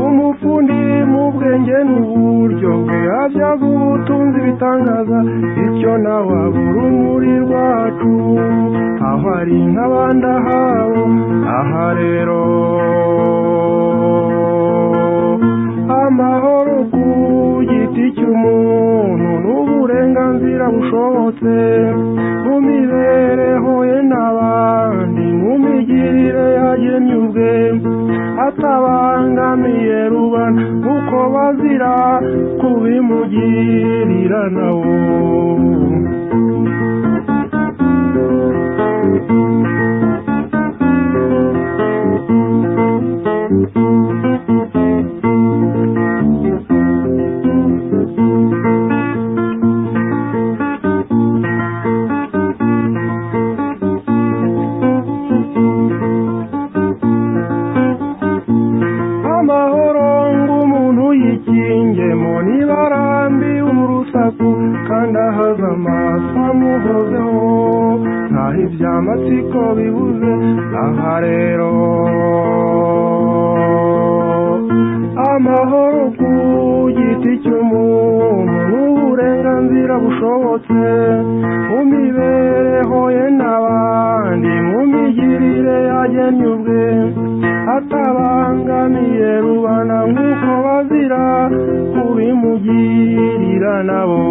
umufundi mu bwenge n'uburyo bwe ajya gutunza ibitangaza bityo nawe abura umuri rwacu aho ari nk'abandi ahabo aha rero amahoro ku giti cy'umuntu n'uburenganzira bushobotse mu mibereho ye n'abandi mu migirire yagennye ubwe atabangamiye rubana kuko bazira kubimugirira nawo amahoro ng'umuntu yikingemo niba arambiwe urusaku kandi ahaza amaso amuhozeho ntaho iby'amatsiko bibuze aha rero amahoro ku giti cy'umuntu n'uburenganzira bushobotse mu mibereho ye n'abandi mu migirire yagennye ubwe atabangamiye rubana nk'uko bazira kubimugirira nabo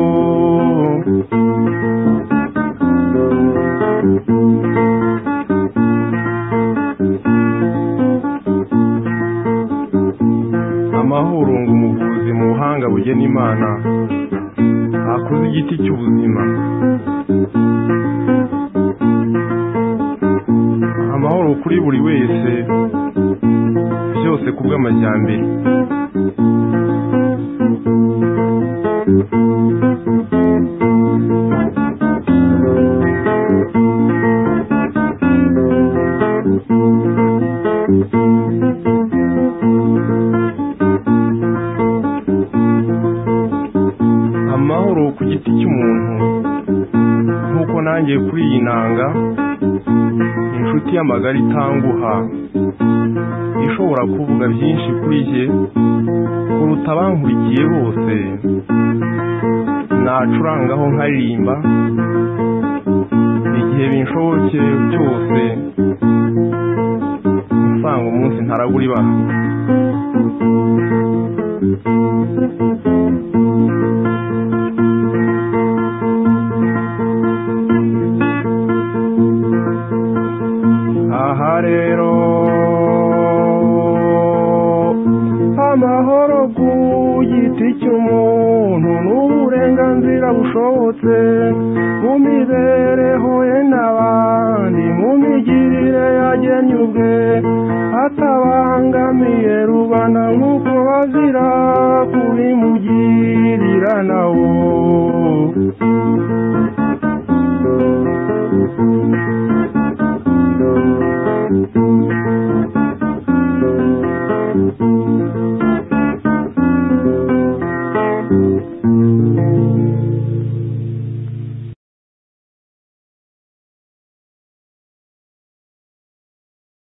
amahoro ngo umuvuzi mu buhanga bugena imana akoze igiti cy'ubuzima amahoro kuri buri wese byose ku bw'amajyambere amahoro ku giti cy'umuntu nk'uko nanjye kuri iyi nanga inshuti y'amagara itanguha ishobora kuvuga byinshi kuri jye kuruta abankurikiye bose nacurangaho nkaririmba igihe binshoboke cyose usanga umunsi ntaragura ibaha aha rero amahoro ku giti cy'umuntu n'uburenganzira bushobotse mu mibereho ye n'abandi mu migirire yagennye ubwe atabangamiye rubana nk'uko bazira kubimugirira nawo